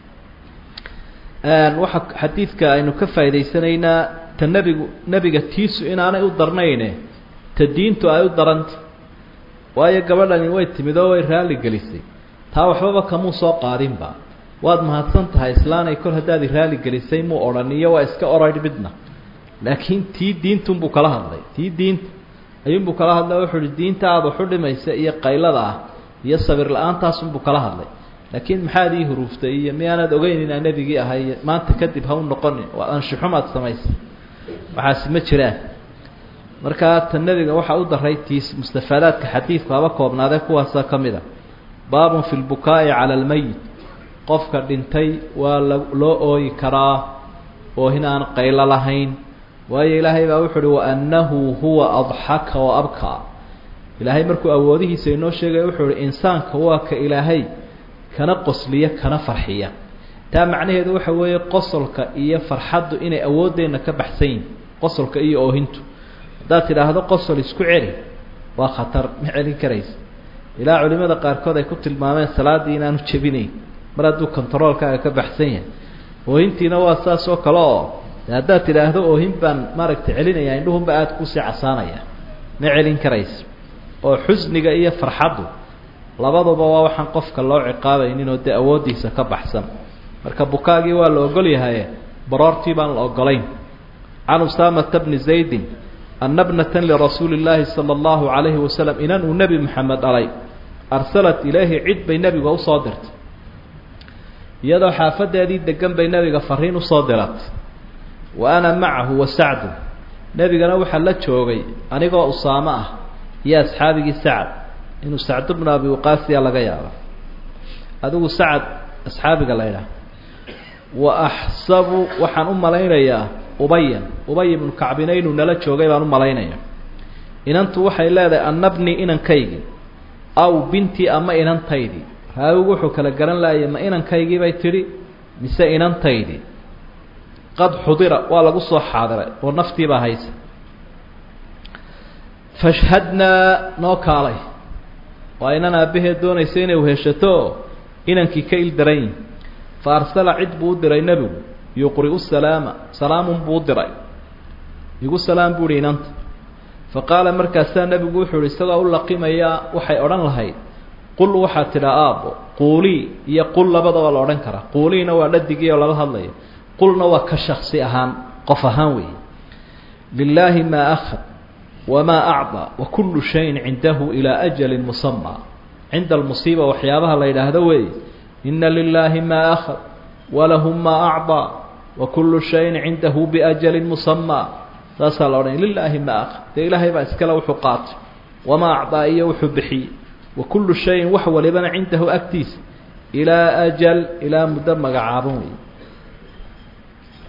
waxaa xadiidka aynu ka faa'idaysanaynaa ta nebigu nebiga tiisu inaanay u darnayne ta diintu ay u daranta waayo gabadhani way timid oo way raalli gelisay taa waxbaba kamuu soo qaadinba waad mahadsan tahay islaanay kor haddaad i raali gelisay muu odhan iyo waa iska orayh midna laakiin tii diintunbuu kala hadlay tii diinta ayuunbuu kala hadlay wuxuu uhi diinta aada waxu dhimaysa iyo qaylada ah iyo sabir la-aantaasunbuu kala hadlay laakiin maxaad ii huruuftay iyo miyaanaad ogeyn inaa nebigii ahay maanta kadib ha u noqonin waa anshuxumaad samaysay waxaasi ma jiraan markaa ta nebiga waxaa u daray tiis mustafaadaadka xadiidku haba koobnaadee kuwaasa ka mid a baabun fi lbukaa'i cala almeyit qofka dhintay waa la loo ooyi karaa oohin aan qaylo lahayn waayo ilaahay baa wuxu uhi waannahu huwa adxaka wa abkaa ilaahay markuu awoodihiisa inoo sheegaya wuxuu uhi insaanka waa ka ilaahay kana qosliya kana farxiya taa macnaheedu waxa weeye qosolka iyo farxaddu inay awooddeenna ka baxsan yihin qosolka iyo oohintu haddaad tidhaahdo qosol isku celi waa khatar ma celin karaysa ilaa culimada qaarkood ay ku tilmaameen salaaddii inaanu jebinayn mar hadduu contaroolkaaga ka baxsan yahay oohintiina waa saas oo kale oo de haddaad tidhaahdo oohin baan maaragtay celinaya indhuhunba aada kusii casaanaya ma celin karaysa oo xusniga iyo farxaddu labaduba waa waxaan qofka loo ciqaabaynin oo dee awooddiisa ka baxsan marka bukaagii waa la ogol yahaye baroortii baan la ogolayn can usaamata bni zaydin ana bnatan lirasuuli illaahi sala allahu calayhi wasalam inan uu nebi maxamed dhalay arsalat ilayhi cid bay nebiga usoo dirtay iyadoo xaafadeedii degan bay nebiga fariin usoo diratay wa ana macahu wa sacdu nebigana waxaa la joogay anigoo usaamo ah iyo asxaabigii sacad inuu sacdu bnu abi waqaasiya laga yaabo adigu sacad asxaabiga la ydhaah wa axsabu waxaan u malaynayaa ubayan ubay ibnu kacbina inuu nala joogay baan u malaynaya inantu waxay leedahay annabni inankaygii aw bintii ama inantaydii raawigu wuxuu kala garan laayay ma inankaygii bay tidhi mise inantaydii qad xudira waa lagu soo xaadiray oo naftiibaa haysa fashhadnaa noo kaalay waa inan aabbaheed doonaysa inay uheshato inankii ka il daran yihin fa arsala cid buu u diray nebigu yuqri'u salaama salaamun buu u diray igu salaam buu ihi inanta fa qaala markaasaa nebigu wuxuu ihi isagoo u laqimayaa waxay odhan lahayd qul waxaad tidhaa aabbo quulii iyo qul labadaba la odhan karaa quuliina waa dhadigii oo lala hadlayo qulna waa ka shaksi ahaan qof ahaan weeye lilaahi maa akhad wamaa acdaa wa kullu shayin cindahu ilaa ajalin musamaa cinda almusiiba waxyaabaha la yidhaahdo weeye ina lilaahi maa akhad walahu maa acdaa wa kullu shayin cindahu biajalin musamaa saasaa la odhanaya lilaahi maa akhad dee ilaahay baa iskale wuxuu qaatay wamaa acdaa iyo wuxuu bixiyey wa kullu shayin wax walibana cindahu agtiisa ilaa ajal ilaa muddo magacaaban wey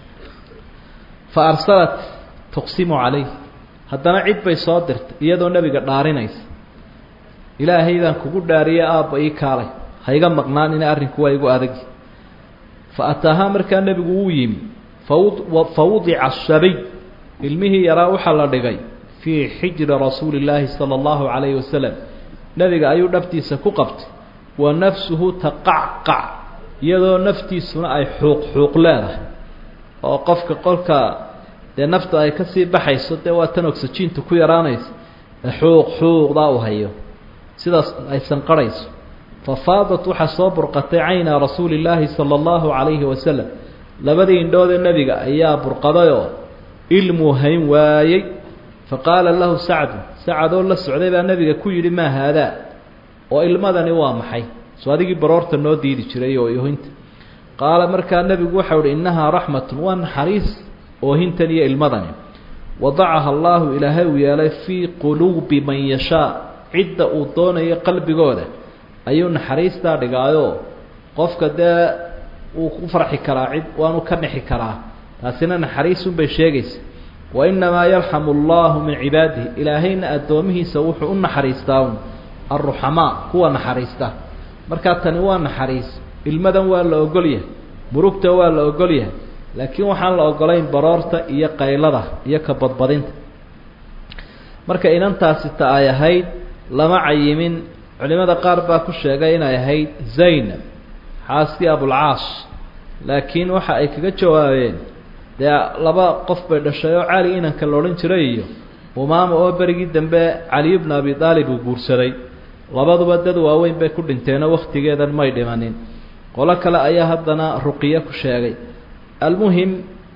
fa arsalat tuqsimu calayh haddana cid bay soo dirtay iyadoo nebiga dhaarinaysa ilaahaydaan kugu dhaariye aabba ii kaalay hayga maqnaan ina arrinku waa igu adagi fa ataahaa markaa nebigu wuu yimi fa wudica ashabiy ilmihii yaraa waxaa la dhigay fii xijri rasuuli illaahi sala allahu calayhi wasalam nebiga ayuu dhabtiisa ku qabtay wa nafsuhu taqacqac iyadoo naftiisuna ay xuuq xuuq leedahay oo qofka qolka dee nafta ay kasii baxayso dee waa tan oxygiinta ku yaraanaysa ee xuuq xuuqdaa u hayo sidaas ay sanqarhayso fa faadat waxaa soo burqatay cayna rasuuli illaahi sala allahu calayhi wasalam labadii indhoodee nebiga ayaa burqadayoo ilmuu hayn waayey fa qaala lahu sacdu sacadoo la socday baa nebiga ku yidhi maa haadaa oo ilmadani waa maxay soo adigii baroorta noo diidi jiray oo iyohinta qaala markaa nebigu waxau ihi innahaa raxmatun waa naxariis oohintan iyo ilmadani wadacaha allaahu ilaahay uu yeelay fii quluubi man yashaa cidda uu doonayo qalbigooda ayuu naxariistaa dhigaayoo qofka dee wuu ku farxi karaa cid waanu ka nixi karaa taasina naxariisunbay sheegaysa wa innamaa yarxamu allahu min cibaadihi ilaahayna addoomihiisa wuxuu u naxariistaa un alruxamaa kuwa naxariista markaa tani waa naxariis ilmadan waa la ogol yahay murugta waa la ogol yahay laakiin waxaan la ogolayn baroorta iyo qaylada iyo ka badbadinta marka inantaasi ta ay ahayd lama cayimin culimada qaar baa ku sheegay inay ahayd zaynab xaaskii abulcaas laakiin waxa ay kaga jawaabeen dee laba qof bay dhashay oo cali inanka la odhan jiray iyo umaama oo berigii dambe caliyu bna abi aalib uu guursaday labaduba dad waaweyn bay ku dhinteenoo wakhtigeedan may dhimanin qolo kale ayaa haddana ruqiye ku sheegay almuhim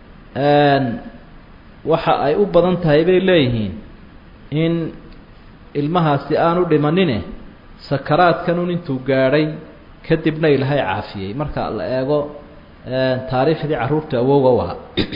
waxa ay u badan tahay bay leeyihiin in ilmahaasi aanu dhimanine sakaraadkanun intuu gaadhay kadibna ilaahay caafiyey marka la eego taariikhdii carruurta awowga u ahaa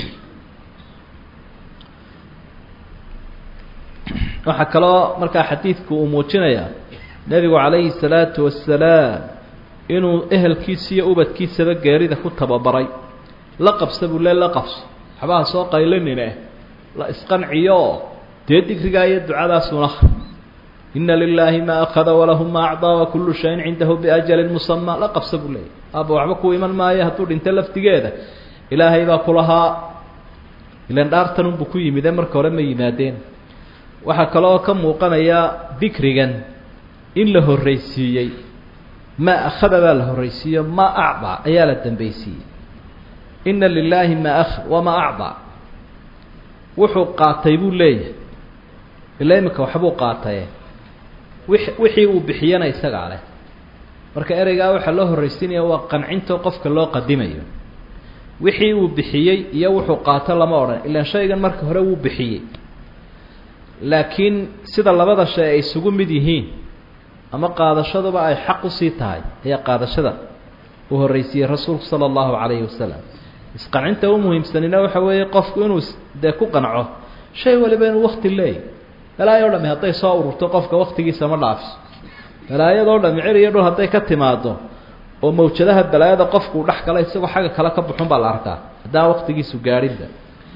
waxaa kaloo markaa xadiidku uu muujinayaa nebigu calayhi salaatu wasalaam inuu ehelkiisa iyo ubadkiisaba geerida ku tababaray la qabsa buu le la qabso waxbaha soo qaylinine la isqanciyo dee digrigaa iyo ducadaasuna ina lilaahi maa akhada walahu ma acdaa wakullu shayin cindahu biajalin musama la qabsa buu leeyay aaba waxba ku iman maayo hadduu dhinto laftigeeda ilaahay baa kulahaa ilan dhaartanunbuu ku yimide marka hore ma yimaadeen waxaa kaloo ka muuqanaya dikrigan in la horraysiiyey maa akhada baa la horraysiiyo maa acdaa ayaa la dambaysiiyey ina lilaahi maa akhad wamaa acdaa wuxuu qaatay buu leeyahay ilaa iminka waxbuu qaataye wi wixii uu bixiyana isagaa leh marka ereygaa waxaa loo horraysiinaya waa qancintoo qofka loo qadimayo wixii uu bixiyey iyo wuxuu qaato lama odhan ilaan shaygan marka hore wuu bixiyey laakiin sida labada shay ay isugu mid yihiin ama qaadashaduba ay xaq usii tahay ayaa qaadashada uu horraysiiyey rasuulku sala allahu calayhi wasalam isqancinta u muhiimsanina waxa weeye qofku inuu dee ku qanco shay waliba inuu wakti leeyahy balaayo o dhami hadday soo ururto qofka waktigiisa ma dhaafiso balaayadoo dhami cer iyo dhul hadday ka timaado oo mawjadaha balaayada qofku uu dhex gala isagoo xagga kale ka buxun baa la arkaa haddaan waktigiisu gaadhinba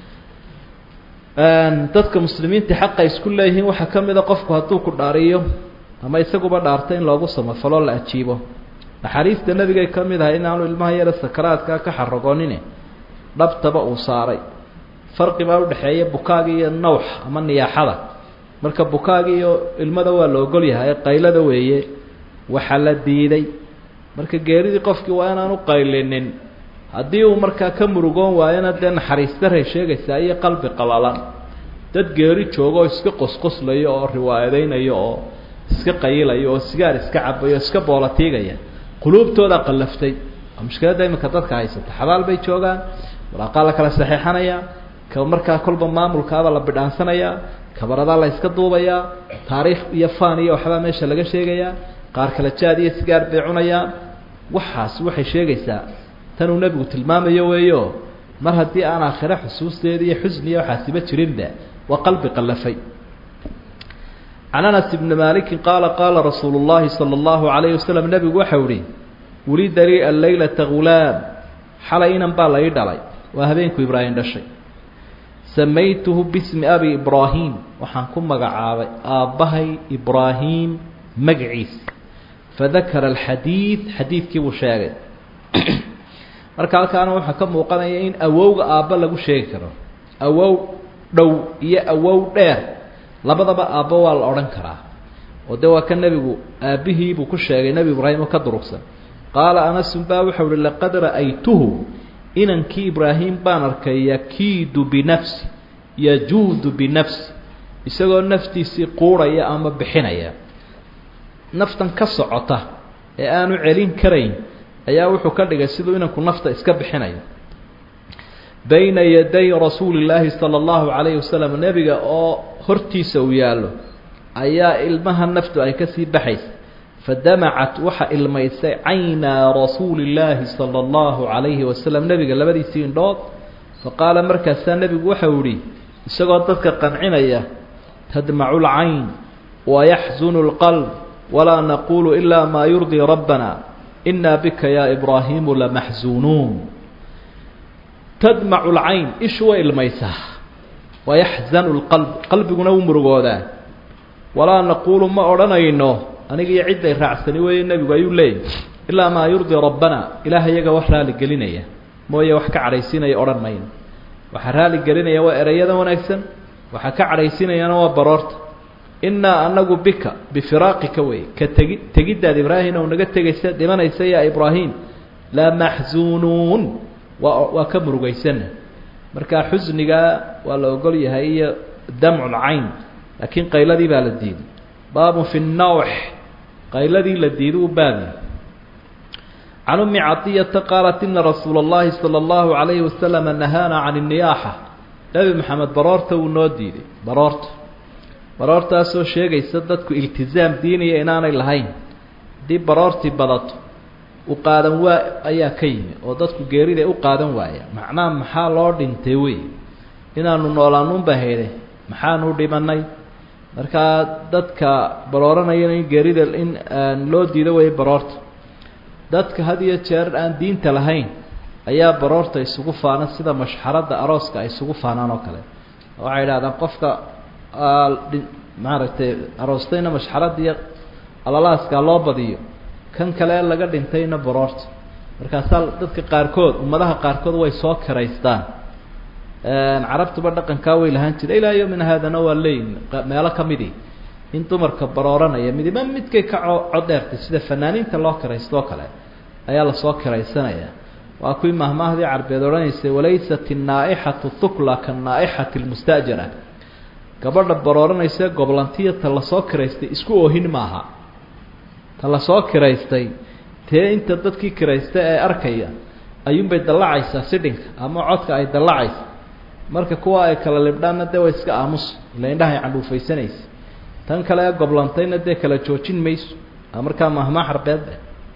dadka muslimiinta xaqa isku leeyihiin waxaa ka mid a qofku hadduu ku dhaariyo ama isaguba dhaarto in loogu samafaloo la ajiibo naxariista nebigay ka mid ahay inaanu ilmaha yara sakaraadkaa ka xaragoonine dhabtaba uu saaray farqi baa udhexeeya bukaagi iyo nawx ama niyaaxada marka bukaagi iyo ilmada waa la ogol yahay qaylada weeye waxaa la diiday marka geeridii qofkii waa inaanu qaylinin haddii uu markaa ka murugoon waayona dee naxariistaray sheegaysaa iyo qalbi qalalan dad geeri jooga oo iska qosqoslayo oo riwaayadaynayo oo iska qayilayo oo sigaar iska cabayo o iska boolatiigaya quluubtooda qallaftay waa mushkiladda iminka dadka haysata xabaal bay joogaan walaaqaa la kala saxeexanayaa ka markaa kolba maamulkaaba la bidhaansanayaa kabaradaa la yska duubayaa taariikh iyo faan iyo waxbaa meesha laga sheegayaa qaar kale jaad iyo sigaar bay cunayaan waxaas waxay sheegaysaa tanuu nebigu tilmaamayo weeyo mar haddii aan aakhire xusuusteeda iyo xusniya waxaasiba jirinba waa qalbi qallafay can anas ibni maalikin qaala qaala rasuulu llaahi sala allahu calayhi wasalam nebigu waxau ihi wulida lii alleylata ghulaam xalay inan baa la ii dhalay waa habeenku ibraahim dhashay samaytuhu bismi abi ibraahim waxaan ku magacaabay aabbahay ibraahim magaciisa fadakara alxadiid xadiidkii buu sheegay marka halkaana waxaa ka muuqanaya in awowga aabba lagu sheegi karo awow dhow iyo awow dheer labadaba aabbo waa la odhan karaa oo de waa ka nebigu aabbihii buu ku sheegay nebi ibraahim oo ka durugsan qaala anasun baa waxau uhi laqad ra'aytuhu inankii ibraahim baan arkay yakiidu binafsi yajuudu binafsi isagoo naftiisii quurhaya ama bixinaya naftan ka socota ee aanu celin karayn ayaa wuxuu ka dhigay siduu inanku nafta iska bixinayo bayna yaday rasuuli llaahi sala allahu calayhi wasalam nebiga oo hortiisa uu yaallo ayaa ilmaha naftu ay kasii baxaysa fadamacat waxa ilmaysay caynaa rasuuli llaahi sala allahu calayhi wasalam nebiga labadiisii indhood faqaala markaasaa nebigu waxau ihi isagoo dadka qancinaya tadmacu lcayn wayaxzunu lqalb walaa naquulu ilaa maa yurdii rabbana inaa bika yaa ibraahiimu lamaxzuunuun tadmacu lcayn ishu way ilmaysaa wayaxzanu lqalb qalbiguna wuu murugoodaa walaa naquulu ma odhanayno aniga iyo cidday raacsani weeye nebigu ayuu leeyahy ilaa maa yurdii rabbana ilaah iyaga wax raali gelinaya mooye wax ka cadhaysiinaya odhan mayno waxaa raali gelinaya waa ereyada wanaagsan waxaa ka cadhaysiinayana waa baroorta innaa anagu bika bifiraaqika wey ka tegi tegiddaad ibraahim ou naga tegaysa dhimanaysa yaa ibraahim la maxzuunuun waa waa ka murugaysana marka xusnigaa waa la ogol yahay iyo damcu lcayn laakiin qayladii baa la diiday baabun fi nnawx qayladii la diiday u baabi can ummi cadiyata qaalat ina rasuula اllahi salى اllahu عalayhi wasalama nahaana can الniyaaxa nebi maxamed baroorta wuu noo diiday baroorta baroortaasoo sheegaysa dadku iltizaam diinaya inaanay lahayn haddii baroortii badato u qaadan waa ayaa ka yimi oo dadku geerida u qaadan waaya macnaha maxaa loo dhintay wey inaanu noolaanunba hayde maxaanu dhimanay markaa dadka barooranayana in geerida in loo diido waya baroorta dadka had iyo jeer aan diinta lahayn ayaa baroorta isugu faana sida mashxaradda arooska ay isugu faanaan oo kale waxay idhahdaan qofka maaragtay aroostayna mashxaradda iyo alalaaskaa loo badiyo kan kale laga dhintayna baroorta markaasaa dadka qaarkood ummadaha qaarkood way soo kiraystaan carabtuba dhaqankaa way lahaan jira ilaa yomina haadana waa leeyihin meelo ka midii in dumarka barooranaya midiba midkay ka codheertay sida fanaaniinta loo kiraystoo kale ayaa lasoo kiraysanaya waa kuwii mahmaahdii carbeed odhanaysay walaysat innaa-ixatu thukla kanaa-ixati lmustajara gabadha barooranaysa goblantiya ta lasoo kiraystay isku oohin maaha ta lasoo kiraystay tee inta dadkii kiraysta ee arkaya ayuunbay dallacaysaa sidhinka ama codka ay dallacaysa marka kuwa ay kala libdhaanna dee way iska aamus ila indhahay candhuufaysanaysa tan kale ee goblantayna dee kala joojin mayso a markaa mahmaa xarbeedbe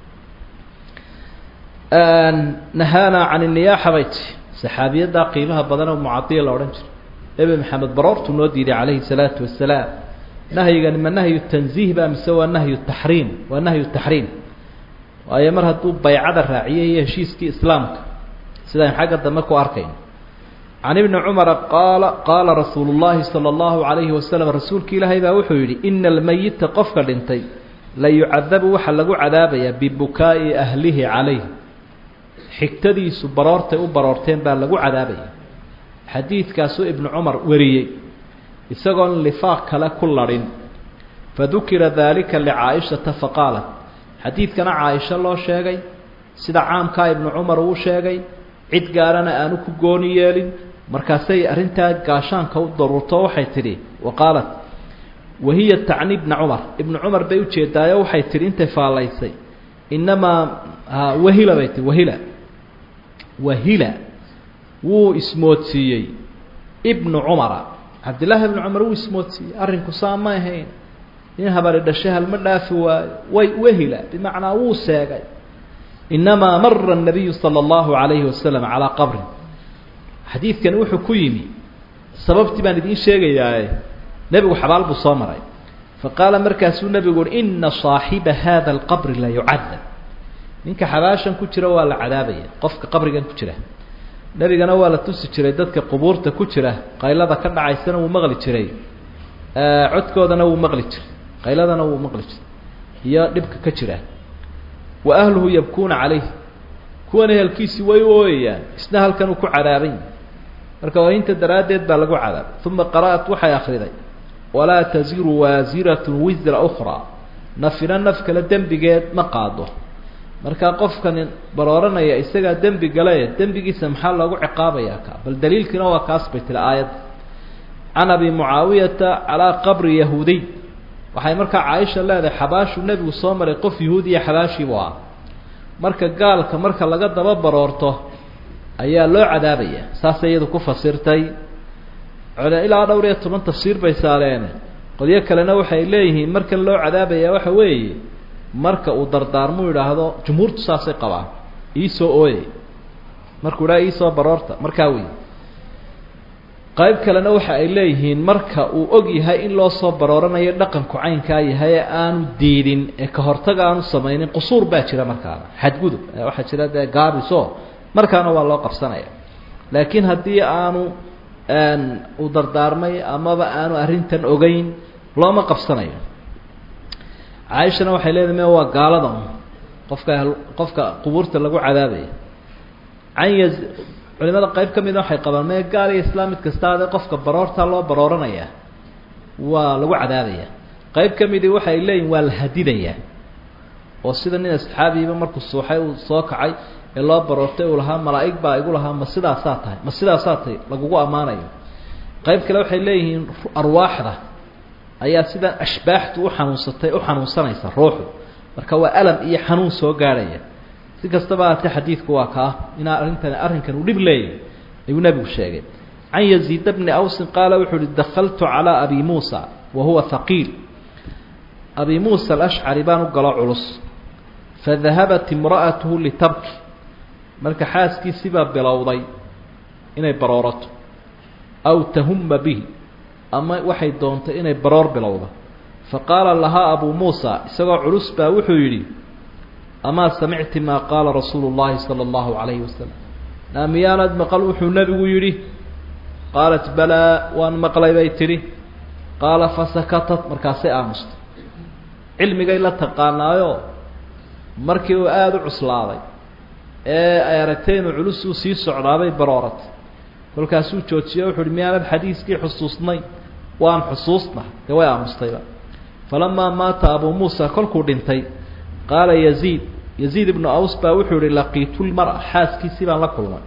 nahaana can iniyaaxa bay ti saxaabiyaddaa qiimaha badan oo mucadiya la odhan jiro nebi maxamed baroortuu noo diiday calayhi salaatu wasalaam nahyigani ma nahyu tanziih ba mise waa nahyu taxriim waa nahyu taxriim waayo mar hadduu baycada raaciyay iyo heshiiskii islaamka sidaan xagga dambe ku arkayno can ibni cumara qaala qaala rasuulu llaahi sala allahu calayhi wasalam rasuulki ilaahay baa wuxuu yidhi ina almeyita qofka dhintay la yucadabu waxaa lagu cadaabayaa bibukaa'i ahlihi calayh xigtadiisu baroortay u baroorteen baa lagu cadaabaya xadiidkaasuu ibnu cumar wariyey isagoon lifaaq kale ku ladhin fadukira daalika licaaishata faqaalat xadiidkana caaisho loo sheegay sida caamkaa ibnu cumar uu sheegay cid gaarana aanu ku gooni yeelin markaasay arrintaa gaashaanka u daruurto waxay tidhi wa qaalat wahiya tacni ibna cumar ibnu cumar bay ujeedaayo waxay tidhi intay faallaysay inamaa wahila bay tihi wahila wahila wuu ismoodsiiyey ibnu cumara cabdillaahi ibnu cumar wuu ismoodsiiyey arrinku saa ma ahayn in habari dhashay halma dhaafi waayo way wahila bimacnaa wuu seegay inamaa mara الnabiyu salى اllahu عalayhi wasalam calaa qabrin xadiidkani wuxuu ku yimi sababtii baan idiin sheegayaaye nebigu xabaal buu soo maray faqaala markaasuu nebigu uhi ina صaaxiba hada اlqabri la yucadab ninka xabaashan ku jira waa la cadaabaya qofka qabrigan ku jira nebigana waa la tusi jiray dadka qubuurta ku jira qaylada ka dhacaysana wuu maqli jiray codkoodana wuu maqli jiray qayladana wuu maqli jiray iyo dhibka ka jira wa ahluhu yabkuuna calayh kuwan ehelkiisii way u ooyayaan isna halkan uu ku cadaabay marka ooyinta daraaddeed baa lagu cadaabay uma qara'at waxay akriday walaa taziru waasiratun wisra ukhraa nafina naf kale dembigeed ma qaado markaa qofkani barooranaya isagaa dembi gale dembigiisa maxaa loogu ciqaabayaa ka bal daliilkiina waa kaas bay tiri aayadda can abi mucaawiyata calaa qabri yahuudiy waxay markaa caaisha leedahay xabaashuu nebigu soo maray qof yahuudiya xabaashiibu ah marka gaalka marka laga daba baroorto ayaa loo cadaabaya saasay iyadu ku fasirtay ilaa dhowr iyo toban tafsiir bay saaleene qolyo kalena waxay leeyihiin markan loo cadaabaya waxa weeye marka uu dardaarmu idhaahdo jumhuurtu saasay qabaan iisoo ooyey markuu idhaha iisoo baroorta markaa wey qayb kalena waxa ay leeyihiin marka uu og yahay in loo soo barooranayo dhaqanku caynkaa yahay ee aanu diidin ee ka hortaga aanu samaynin qusuur baa jira markaana xadgudub waxaa jira dee gaabiso markaana waa loo qabsanaya laakiin haddii aanu uu dardaarmay amaba aanu arrintan ogeyn looma qabsanayo caaishana waxay leedahay me waa gaalada un qofka qofka qubuurta lagu cadaabaya can ya culimada qayb ka mida waxay qabaan mee gaal iyo islaam mid kasta adee qofka baroortaa loo barooranaya waa lagu cadaabaya qayb ka midii waxay leeyihin waa la hadidayaa oo sida nin asxaabiiba markuu suuxay uu soo kacay ee loo baroortay uu lahaa malaa'ig baa igu lahaa ma sidaasaa tahay ma sidaasaa tahay lagugu ammaanayo qayb kale waxay leeyihiin arwaaxda ayaa sidan ashbaaxtu u xanuunsatay u xanuunsanaysa ruuxu marka waa alam iyo xanuun soo gaadhaya si kastaba haatee xadiidku waa kaa inaa arrintan arrinkan uu dhib leeyahy ayuu nebigu sheegay can yaziid bni awsin qaala wuxuu uhi dakaltu calaa abi muusa wa huwa haqiil abi muusa alashcari baan u galo culus fadahabat imra'atuhu litabki marka xaaskiisibaa bilowday inay baroorato aw tahuma bihi ama waxay doontay inay baroor bilowdo faqaala lahaa abuu muusa isagoo culus baa wuxuu yidhi amaa samicti maa qaala rasuulu llahi sala allahu calayhi wasalam naa miyaanad maqal wuxuu nebigu yidhi qaalat balaa waan maqlay bay tidhi qaala fasakatat markaasay aamustay cilmigay la taqaanaayo markii uu aada u cuslaaday ee ay aragtay inuu culus uu sii socdaabay barooratay kolkaasuu joojiye wuxu uhi miyaanad xadiiskii xusuusnay waan xusuusna dee way aamustayba falamaa maata abuu muusa kolkuu dhintay qaala yaziid yaziid ibnu aws baa wuxuu yihi laqiitu lmara xaaskiisii baan la kulmay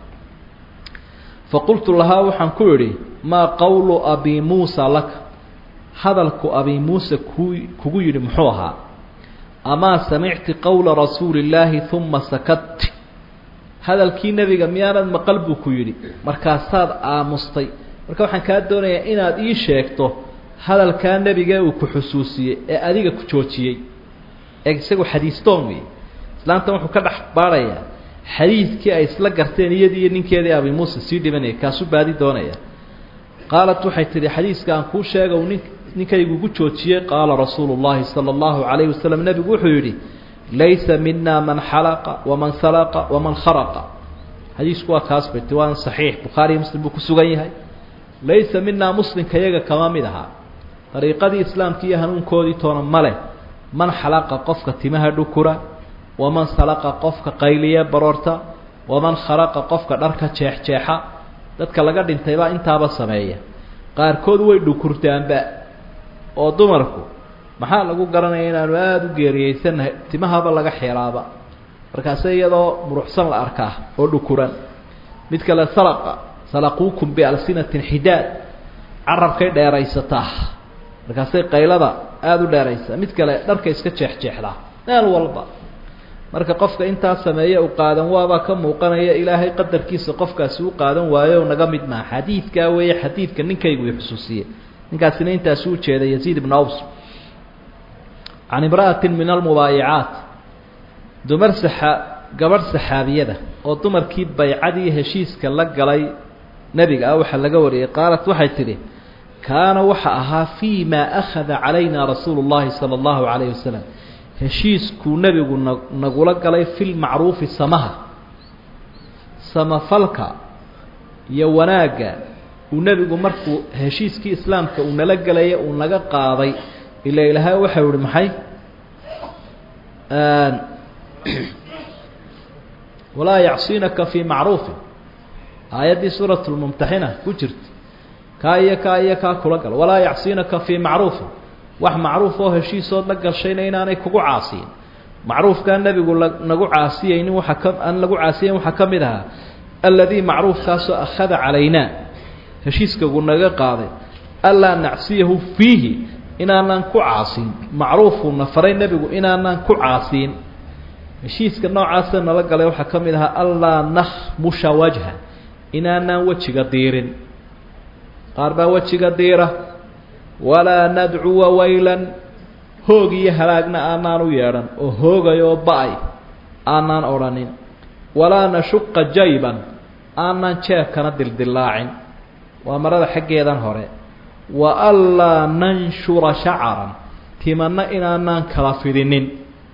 faqultu lahaa waxaan ku idhi maa qowlu abi muusa laka hadalku abi muuse ku kugu yidhi muxuu ahaa amaa samicti qowla rasuuli illaahi uma sakadti hadalkii nebiga miyaanad maqal buu ku yidhi markaasaad aamustay marka waxaan kaa doonayaa inaad ii sheegto hadalkaa nebigee uu ku xusuusiyey ee adiga ku joojiyey ee isagu xadiistoon wey islaamtan wuxuu ka dhex baadhayaa xadiidkii ay isla garteen iyadii iyo ninkeedii abi muuse sii dhibanaya kaasuu baadi doonaya qaalat waxay tidhi xadiiska aan kuu sheega uu nin ninkaygugu joojiyey qaala rasuulu llahi sala allahu calayhi wasalam nebigu wuxuu yidhi laysa mina man xalaqa waman salaqa waman kharaqa xadiisku waa kaas bay ti waana saxiix bukhaariyo muslim buu ku sugan yahay laysa minaa muslimka iyaga kama mid ahaa dariiqadii islaamka iyo hanuunkoodii toona ma leh man xalaqa qofka timaha dhukura waman salaqa qofka qayliye baroorta waman kharaqa qofka dharka jeexjeexa dadka laga dhintaybaa intaaba sameeya qaarkood way dhukurtaanba oo dumarku maxaa lagu garanaya inaanu aada u geeriyeysannahay timahaba laga xeelaaba markaase iyadoo muruxsan la arkaa oo dhukuran mid kale salaqa salaquukum bialsinatin xidaad carabkay dheeraysataa markaasay qaylada aada u dheeraysaa mid kale dharka iska jeexjeexdaa meel walba marka qofka intaa sameeye u qaadan waabaa ka muuqanaya ilaahay qadarkiisa qofkaasi u qaadan waayo o naga mid maha xadiidkaa weeye xadiidka ninkaygu i xusuusiye ninkaasina intaasi u jeeda yaziid ibnu aws can imra'atin min almubaayicaat dumar saxa gabadh saxaabiyada oo dumarkii baycadii heshiiska la galay nebiga ah waxaa laga wariyey qaalat waxay tidhi kaana waxa ahaa fii maa akhada calayna rasuulu llahi sala allahu calayhi wasalam heshiiskuu nebigu na nagula galay fi lmacruufi samaha samafalka iyo wanaagga uu nebigu markuu heshiiskii islaamka uu nala gelaya uu naga qaaday ila ilaahay waxau ihi maxay walaa yacsinaka fii macruufin aayaddii suurat lmumtaxina ku jirta kaa iyo kaa iyo kaa kula gal walaa yacsinaka fii macruufin wax macruuf oo heshiisood la gashayna inaanay kugu caasiyin macruufkaa nebigu nagu caasiyeynin waaa ka aan lagu caasiyeyn waxaa ka mid ahaa alladii macruufkaasoo akhada calaynaa heshiiskagu naga qaaday anlaa nacsiyahu fiihi inaanaan ku caasiin macruufuna faray nebigu inaanaan ku caasiin heshiiska noocaasa nala galay waxaa ka mid ahaa anlaa nakhmusha wajha inaanaan wejiga diirin qaar baa wejiga diira walaa nadcuwa waylan hoog iyo halaagna aanaan u yeedhan oo hoogayoo ba-ay aanaan odhanin walaa nashuqa jayban aanaan jeebkana dildillaacin waa marada xaggeedan hore wa anlaa nanshura shacaran timanna inaanaan kala fidinin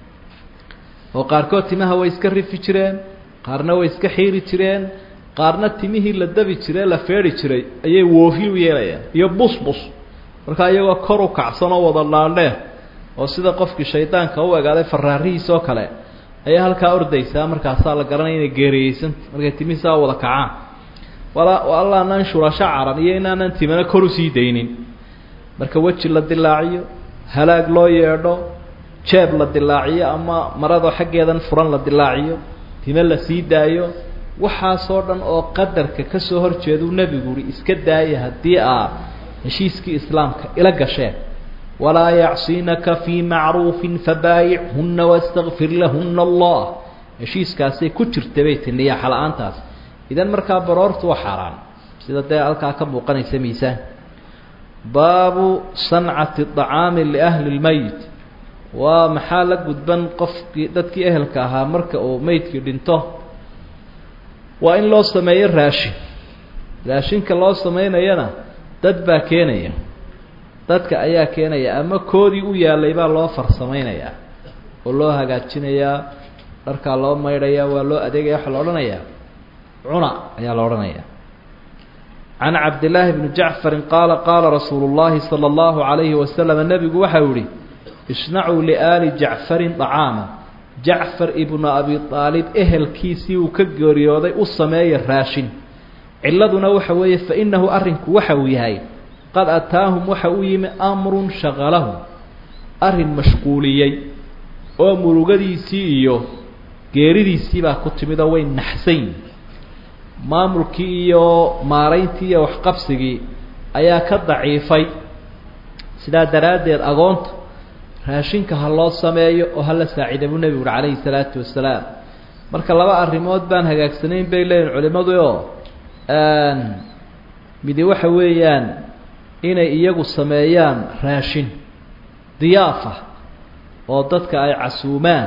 oo qaarkood timaha way iska rifi jireen qaarna way iska xiiri jireen qaarna timihii la dabi jiree la feedhi jiray ayay woofi u yeelayaan iyo busbus markaa iyagoo kor u kacsan oo wada laandheer oo sida qofkii shaydaanka u egaaday faraarihiis oo kale ayaa halkaa ordaysaa markaasaa la garanaya inay geeriyeysanta markay timihi saa wada kacaan walaa allaa nanshura shacaran iyo inaanan timana kor usii daynin marka weji la dilaaciyo halaag loo yeedho jeeb la dilaaciyo ama marado xaggeedan furan la dilaaciyo time la sii daayo waxaasoo dhan oo qadarka ka soo hor jeeduu nebigu uhi iska daaya haddii aa heshiiskii islaamka ila gasheen walaa yacsinaka fii macruufin fabaayichunna wastakfir lahuna allah heshiiskaasay ku jirta bay ti niyaaxa la-aantaas idan markaa baroortu waa xaaraan sida dee halkaa ka muuqanaysa miisaan baabu sancati طacaami liahli اlmeyt waa maxaa la gudban qofkii dadkii ehelka ahaa marka uu meydkii dhinto waa in loo sameeyo raashin raashinka loo samaynayana dad baa keenaya dadka ayaa keenaya ama koodii u yaalay baa loo farsamaynayaa oo loo hagaajinayaa dharkaa loo maydhayaa waa loo adeegaya waxaa la odhanayaa cuna ayaa la odhanayaa can cabdillaahi bni jacfarin qaala qaala rasuulu llahi sala allahu calayhi wasalam nebigu waxau yihi isnacuu liaali jacfarin dacaama jacfar ibnu abi aalib ehelkiisii uu ka geeriyooday u sameeya raashin ciladuna waxa weeye fa innahu arrinku waxa uu yahay qad ataahum waxa u yimi amrun shaqalahum arrin mashquuliyey oo murugadiisii iyo geeridiisii baa ku timid oo way naxsayn maamulkii iyo maarayntii iyo waxqabsigii ayaa ka daciifay sidaa daraaddeed agoonta raashinka ha loo sameeyo oo hala saacida buu nebigu uhi calayhi salaatu wasalaam marka laba arrimood baan hagaagsanayn bay leeyihin culimmadu oo midi waxa weeyaan inay iyagu sameeyaan raashin diyaafa oo dadka ay casuumaan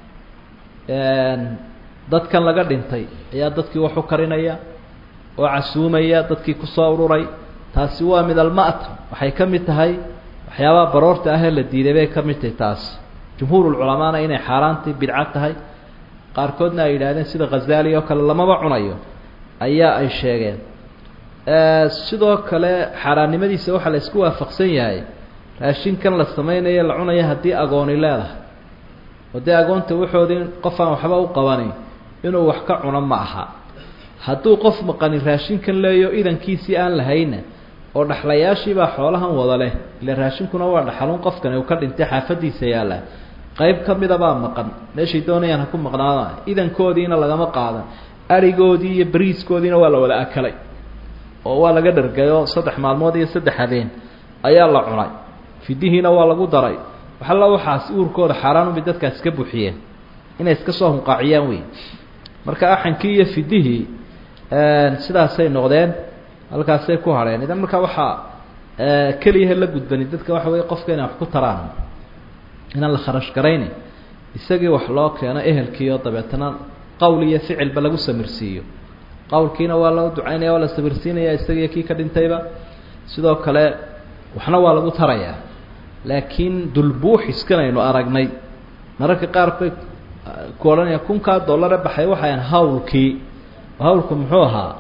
dadkan laga dhintay ayaa dadkii wax u karinaya oo casuumaya dadkii kusoo ururay taasi waa mid alma'tam waxay ka mid tahay waxyaabaha baroorta ahee la diiday bay ka mid tahay taas jumhuurulculamaana inay xaaraantii bidco tahay qaarkoodna ay yidhahdeen sida khazaali oo kale lamaba cunayo ayaa ay sheegeen sidoo kale xaaraannimadiisa waxaa la isku waafaqsan yahay raashinkan la samaynayo la cunayo haddii agooni leedahay oo dee agoonta waxoodii qof aan waxba u qabanin inuu wax ka cuno ma aha hadduu qof maqani raashinkan leeyo idankiisii aan lahayna oo dhaxlayaashiibaa xoolahan wada leh ile raashinkuna waa dhaxalun qofkani uu ka dhintay xaafadiisa yaalla qayb ka midabaa maqan meeshay doonayaan ha ku maqnaadaan idankoodiina lagama qaadan arigoodii iyo bariiskoodiina waa la wada akalay oo waa laga dhargayo saddex maalmood iyo saddex habeen ayaa la cunay fidihiina waa lagu daray waxalla waxaas uurkooda xaaraanubay dadkaas iska buuxiyeen inay iska soo hunqaaciyaan wey marka axankii iyo fidihii sidaasay noqdeen halkaasay ku hadheen idan markaa waxaa keliyaha la gudbani dadka waxa weeye qofka inay wax ku taraan inaan la kharash garayni isagii wax loo keeno ehelkiioo dabeetana qowl iyo ficilba lagu samirsiiyo qowlkiina waa loo ducaynaya waa la samirsiinaya isagiiyo kii ka dhintayba sidoo kale waxna waa lagu tarayaa laakiin dulbuuxiskan aynu aragnay mararka qaar bay ku odhanaya kunkaa dollare baxay waxayan hawlkii hawlku muxuu ahaa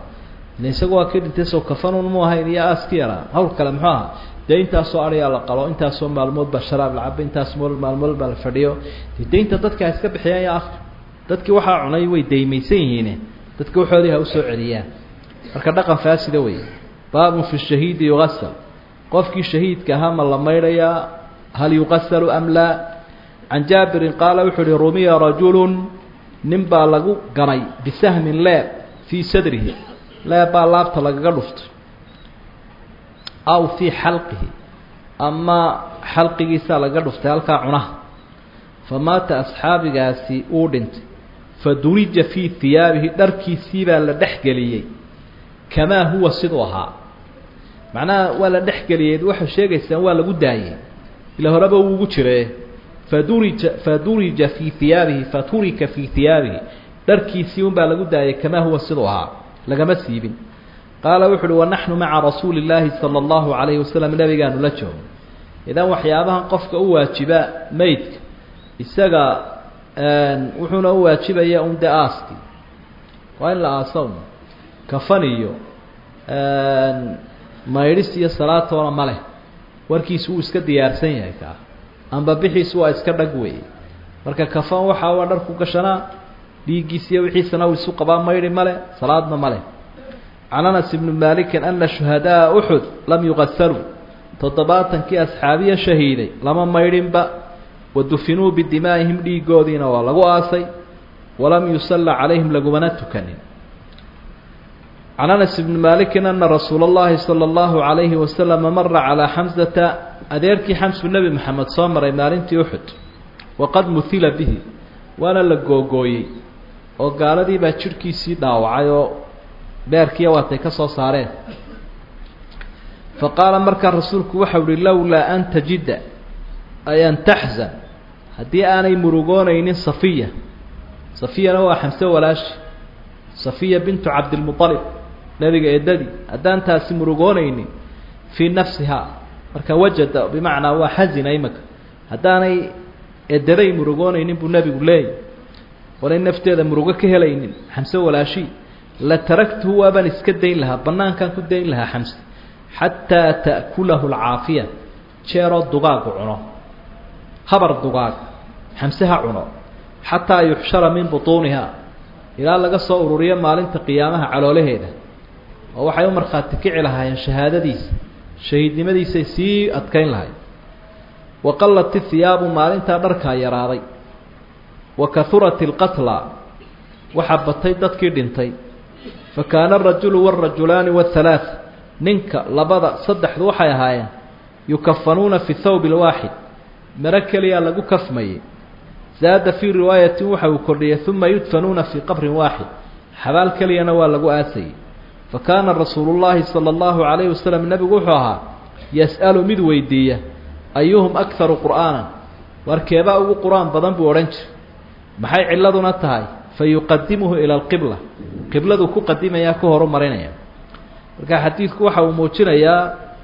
ila isagu waa kii dhintay soo kafanun mu ahayn iyo aaski yaraa hawl kale muxuu aha dee intaasoo aryaa la qalo intaasoo maalmood baa sharaab la cabo intaas mool maalmood baa la fadhiyo de daynta dadka ha iska bixiyaan ya akhi dadkii waxaa cunay way daymaysan yihiine dadka waxoodii ha usoo celiyaan marka dhaqan faasida wey baabun fi shahiidi yugasal qofkii shahiidka ahaa ma la maydhayaa hal yuqasalu am laa can jaabirin qaala wuxuu uhi rumiya rajulun nin baa lagu ganay bisahmin leeb fii sadrihi leeb baa laabta lagaga dhuftay aw fii xalqihi ama xalqigiisaa lagaga dhuftay halkaa cunaha fa maata asxaabigaasi uu dhintay fa durija fii hiyaabihi dharkiisii baa la dhex geliyey kamaa huwa siduu ahaa macnaha waa la dhex geliyey waxay sheegaysaan waa lagu daayey ila horeba uu ugu jire fadurija fadurija fii hiyaabihi faturika fii hiyaabihi dharkiisii unbaa lagu daayay kamaa huwa siduu ahaa lagama siibin qaala wuxu uhi wanaxnu maca rasuuli llaahi sala allahu calayhi wasalam nabigaanu la joogo idan waxyaabahan qofka u waajiba meydka isaga wuxuuna u waajibaya un de aaski waa in la aasa un kafan iyo maydhis iyo salaatoona ma leh warkiisu wuu iska diyaarsan yahay kaa amba bixiisu waa iska dhag weeye marka kafan waxaa waa dharku gashanaa dhiiggiis iyo wixiisana uu isu qabaa maydhi male salaadna ma leh can anas ibni maalikin ana shuhadaa uxud lam yuqasaluu toddobaatankii asxaabiya shahiiday lama maydhinba wadufinuu bidimaa'ihim dhiigoodiina waa lagu aasay walam yusalla calayhim lagumana tukanin can anas ibni maalikin ana rasuula اllahi salى اllahu عalayhi wasalama mara calaa xamsata adeerkii xamsu nebi moxamed soo maray maalintii uxud waqad muhila bihi waana la googooyey oo gaaladii baa jidhkiisii dhaawacay oo beerkiiya waatay ka soo saareen fa qaala markaa rasuulku waxau uhi lowlaa an tajida ay an taxzan haddii aanay murugoonaynin safiya safiyana waa xamse walaashi safiya bintu cabdilmualib nebiga eedadii haddaan taasi murugoonaynin fii nafsihaa marka wajada bimacnaa waa xazina imaka haddaanay edaday murugoonaynin buu nebigu leeyay oonay nafteeda murugo ka helaynin xamse walaashi la taraktuhu waabaan iska dayn lahaa bannaankaan ku dayn lahaa xamse xataa ta'kulahu alcaafiya jeeroo dugaagu cuno habar dugaag xamse ha cuno xataa yuxshara min butuuniha ilaa laga soo ururiyo maalinta qiyaamaha caloolaheeda oo waxay u markhaati kici lahaayeen shahaadadiisa shahiidnimadiisay sii adkayn lahayd wa qallat ihiyaabu maalintaa dharkaa yaraaday wa kahurat ilqatla waxaa batay dadkii dhintay fa kaana arajulu wاlrajulaani wاhalaaث ninka labada saddexdu waxay ahaayeen yukafanuuna fi thawb اlwaaxid maro keliyaa lagu kafmayey zaada fii riwaayatin waxa uu kordhiyey uma yudfanuuna fii qabrin waaxid xabaal keliyana waa lagu aasayey fa kaana rasuulu llaahi sala allahu calayhi wasalam nebigu wuxuu ahaa yas'alu mid weydiiya ayuhum akharu qur'aanan warkeebaa ugu qur-aan badan buu odhan jiray maxay cilladuna tahay fa yuqadimuhu ila alqibla qibladuu ku qadimayaa ku horu marinaya marka xadiidku waxa uu muujinayaa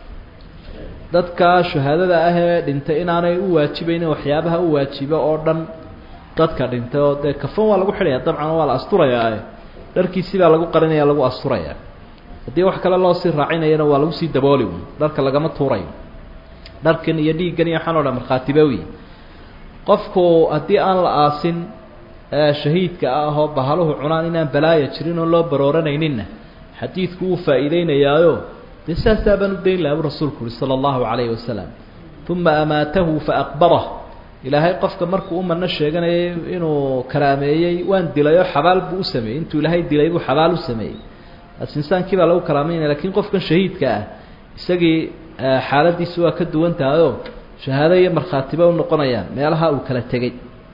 dadka shuhaadada ah ee dhintay inaanay u waajibaynin waxyaabaha u waajiba oo dhan dadka dhintay oo dee kafan waa lagu xidhaya dabcan waa la asturayaa dharkiisii baa lagu qarinaya lagu asturayaa haddii wax kale loo sii raacinayana waa lagu sii dabooli un dharka lagama tuurayo dharkan iyo dhiiggan iyo waxaan o dhan markhaatiba wey qofku haddii aan la aasin shahiidka ah oo bahaluhu cunaan inaan balaaya jirin oo loo barooranayninna xadiidku wuu faa'iideynayaayo dee saasaa baan u dayn laha bu rasuulku uhi sala allahu calayhi wasalam uma amaatahu faaqbarah ilaahay qofka markuu u mano sheeganayay inuu karaameeyey waan dilay oo xabaal buu u sameeyey intuu ilaahay dilay buu xabaal u sameeyey taas insaankii baa lagu karaameynaya lakiin qofkan shahiidka ah isagii xaaladiisu waa ka duwan tahayoo shahaado iyo markhaatiba u noqonayaan meelaha uu kala tegey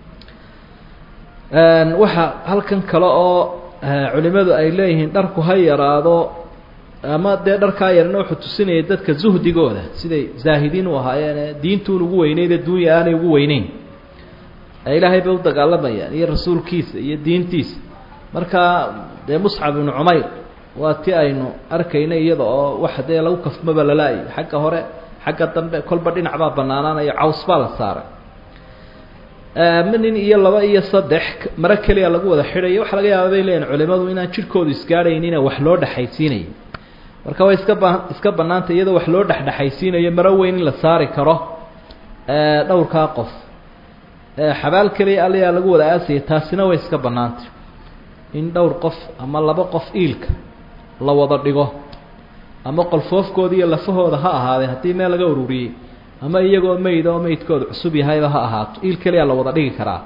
waxa halkan kale oo culimadu ay leeyihiin dharku ha yaraado ama dee dharkaa yarna wuxuu tusinayay dadka zuhdigooda siday zaahidiin u ahaayeene diintuun ugu weyneyd adduunya aanay ugu weyneyn ee ilaahay bay u dagaalamayaan iyo rasuulkiisa iyo diintiisa marka dee muscab ibnu cumayr waa ti aynu arkayna iyada oo waxa dee lagu kafmaba lala-ay xagga hore xagga dambe kolba dhinac baa banaanaanayo caws baa la saaray ama nin iyo laba iyo saddex maro keliya lagu wada xidhayo waxaa laga yaaba bay leeyihin culimadu inaan jidhkoodu isgaadhaynina wax loo dhexaysiinayo marka way iska ba iska bannaantay iyadoo wax loo dhexdhexaysiinayo maro weyn in la saari karo dhowrkaa qof xabaal keliya aliyaa lagu wada aasayay taasina way iska bannaantay in dhowr qof ama laba qof iilka la wada dhigo ama qolfoofkooda iyo lafahooda ha ahaadee haddii meel laga ururiyey ama iyagoo meyd oo meydkooda cusub yahayba ha ahaato iil keliya la wada dhigi karaa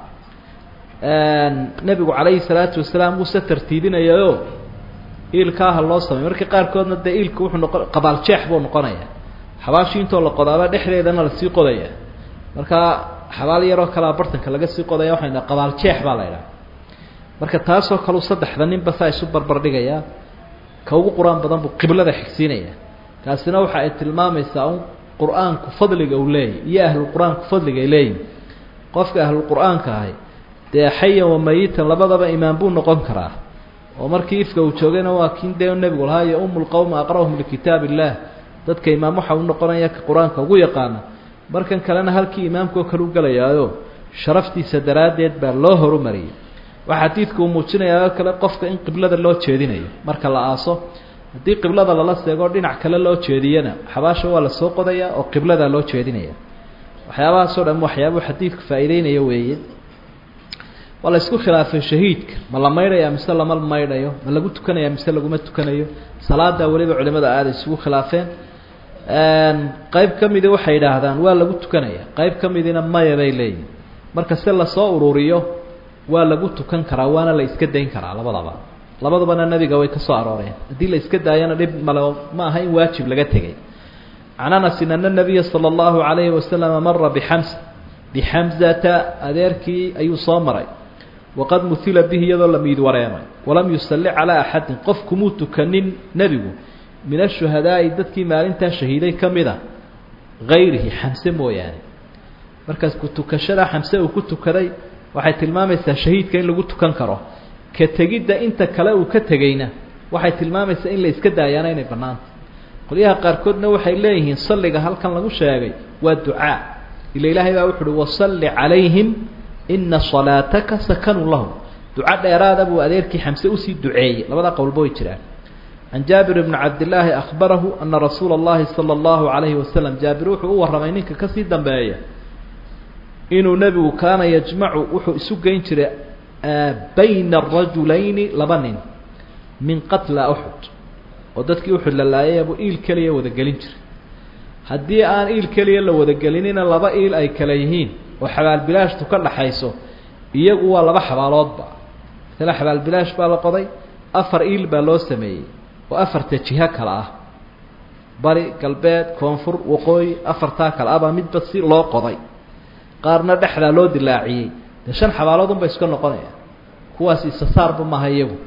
nebigu calayhi salaatu wasalaam wuuse tartiibinayayo iilkaaha loo samey marka qaarkoodna dee iilka wuxuu noqon qabaaljeex buu noqonayaa xabaashii intoo la qodaaba dhexdeedana lasii qodaya markaa xabaal yaroo kalea bartanka laga sii qodaya waxay dhaha qabaaljeex baa la idhaha marka taasoo kaleu saddexda ninba saa isu barbar dhigayaa ka ugu qur-aan badan buu qiblada xigsiinaya taasina waxa ay tilmaamaysaa un qur-aanku fadliga uu leeyahy iyo ahlulqur-aanku fadliga ay leeyihin qofka ahlulqur-aanka ahay dee xayan wa mayitan labadaba imaan buu noqon karaa oo markii ifka uu joogayna waa kin dee nebigu lahaa yo umu lqowma aqra'uhum likitaab illah dadka imaam waxa u noqonaya ka qur-aanka ugu yaqaana markan kalena halkii imaamka oo kale u gelayaayo sharaftiisa daraaddeed baa loo horumariyay waxaa xadiidku uu muujinayaa oo kale qofka in qiblada loo jeedinayo marka la aaso haddii qiblada lala seego dhinac kale loo jeediyana xabaasha waa lasoo qodayaa oo qibladaa loo jeedinaya waxyaabahaasoo dhan waxyaabuu xadiidku faa'iideynaya weeye waa la isku khilaafay shahiidka ma la maydhaya mise lama maydhayo ma lagu tukanaya mise laguma tukanayo salaadaa weliba culimada aada isugu khilaafeen qeyb ka midi waxay yidhaahdaan waa lagu tukanaya qeyb ka midina maya bay leeyihin marka se lasoo ururiyo waa lagu tukan karaa waana la iska dayn karaa labadaba labadabana nebiga way ka soo arooreen haddii la iska daayana dhib male ma aha in waajib laga tegay can anasin ana nabiya sala allahu calayhi wasalama mara bixamsa bixamzata adeerkii ayuu soo maray waqad muhila bihi iyadoo la miid wareemay walam yusalli calaa axadin qof kumuu tukanin nebigu min ashuhadaa'i dadkii maalintaa shahiiday ka mida hayrihi xamse mooyaane markaas ku tukashadaa xamse uu ku tukaday waxay tilmaamaysaa shahiidka in lagu tukan karo ka tegidda inta kale uu ka tegeyna waxay tilmaamaysaa in la iska daayaana inay bannaanta qolyaha qaarkoodna waxay leeyihiin salliga halkan lagu sheegay waa ducaa ila ilaahay baa wuxu uhi wasalli calayhim ina salaataka sakanun lahum duco dheeraada buu adeerkii xamse usii duceeyey labada qowlba way jiraan can jaabir bni cabdillaahi akhbarahu ana rasuula اllahi salى اllahu calayhi wasalam jaabir wuxuu u warramay ninka kasii dambeeya inuu nebigu kaana yajmacu wuxuu isu geyn jiray bayna arajulayni laba nin min qatla uxud oo dadkii uxud la laayay buu iil keliya wadagelin jiray haddii aan iil keliya la wadagelinina laba iil ay kale yihiin oo xabaalbilaashtu ka dhaxayso iyagu waa laba xabaaloodba masale xabaalbilaash baa la qoday afar iil baa loo sameeyey oo afarta jiho kale ah bari galbeed koonfur waqooyi afartaa kale ah baa midba si loo qoday qaarna dhexdaa loo dilaaciyey dee shan xabaaloodun bay iska noqonayaan kuwaas isasaarba maaha iyagu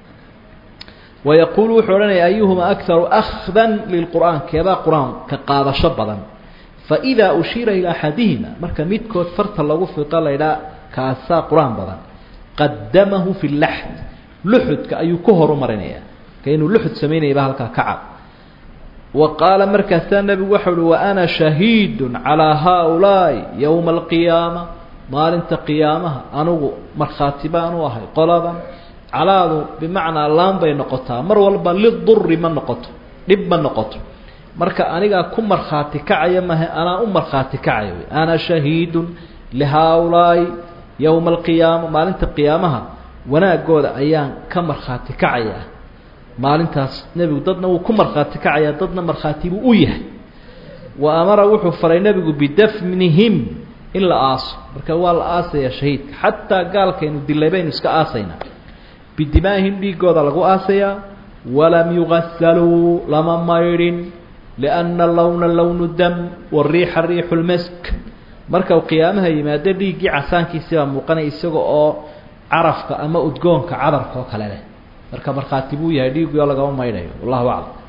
wayaquulu wuxuu odhanaya ayuhuma akharu akhdan lilqur'aan keebaa qur-aanka qaadasho badan faidaa ushiira ilaa axadihima marka midkood farta lagu fiqo laydhaa kaasaa qur-aan badan qadamahu fi laxd luxudka ayuu ku horumarinaya ka inuu luxud samaynayaba halkaa ka cad wa qaala markaasaa nebigu waxau uhi wa ana shahiidun calaa haaulaa'i yowma alqiyaama maalinta qiyaamaha anugu markhaati baan u ahay qoladan calaadu bimacnaa laan bay noqotaa mar walba liduri ma noqoto dhib ma noqoto marka anigaa ku markhaati kacaya mahe anaa u markhaati kacaya wey ana shahiidun lihaaulaa'i yowma alqiyaama maalinta qiyaamaha wanaagooda ayaan ka markhaati kacaya maalintaas nebigu dadna wuu ku markhaati kacayaa dadna markhaati buu u yahay wa amara wuxuu faray nebigu bidafnihim in la aaso marka waa la aasayaa shahiidka xataa gaalkaynu dilay baynu iska aasaynaa bidimaa'ihim dhiigooda lagu aasayaa walam yugasaluu lama maydhin lianna lowna lownu dam wariixa riixu lmask marka uu qiyaamaha yimaado dhiiggii casaankiisibaa muuqanaya isaga oo carafka ama udgoonka cadarka oo kale leh marka markhaati buu yahay dhiiggii oo lagama maydhayo wallahu aclam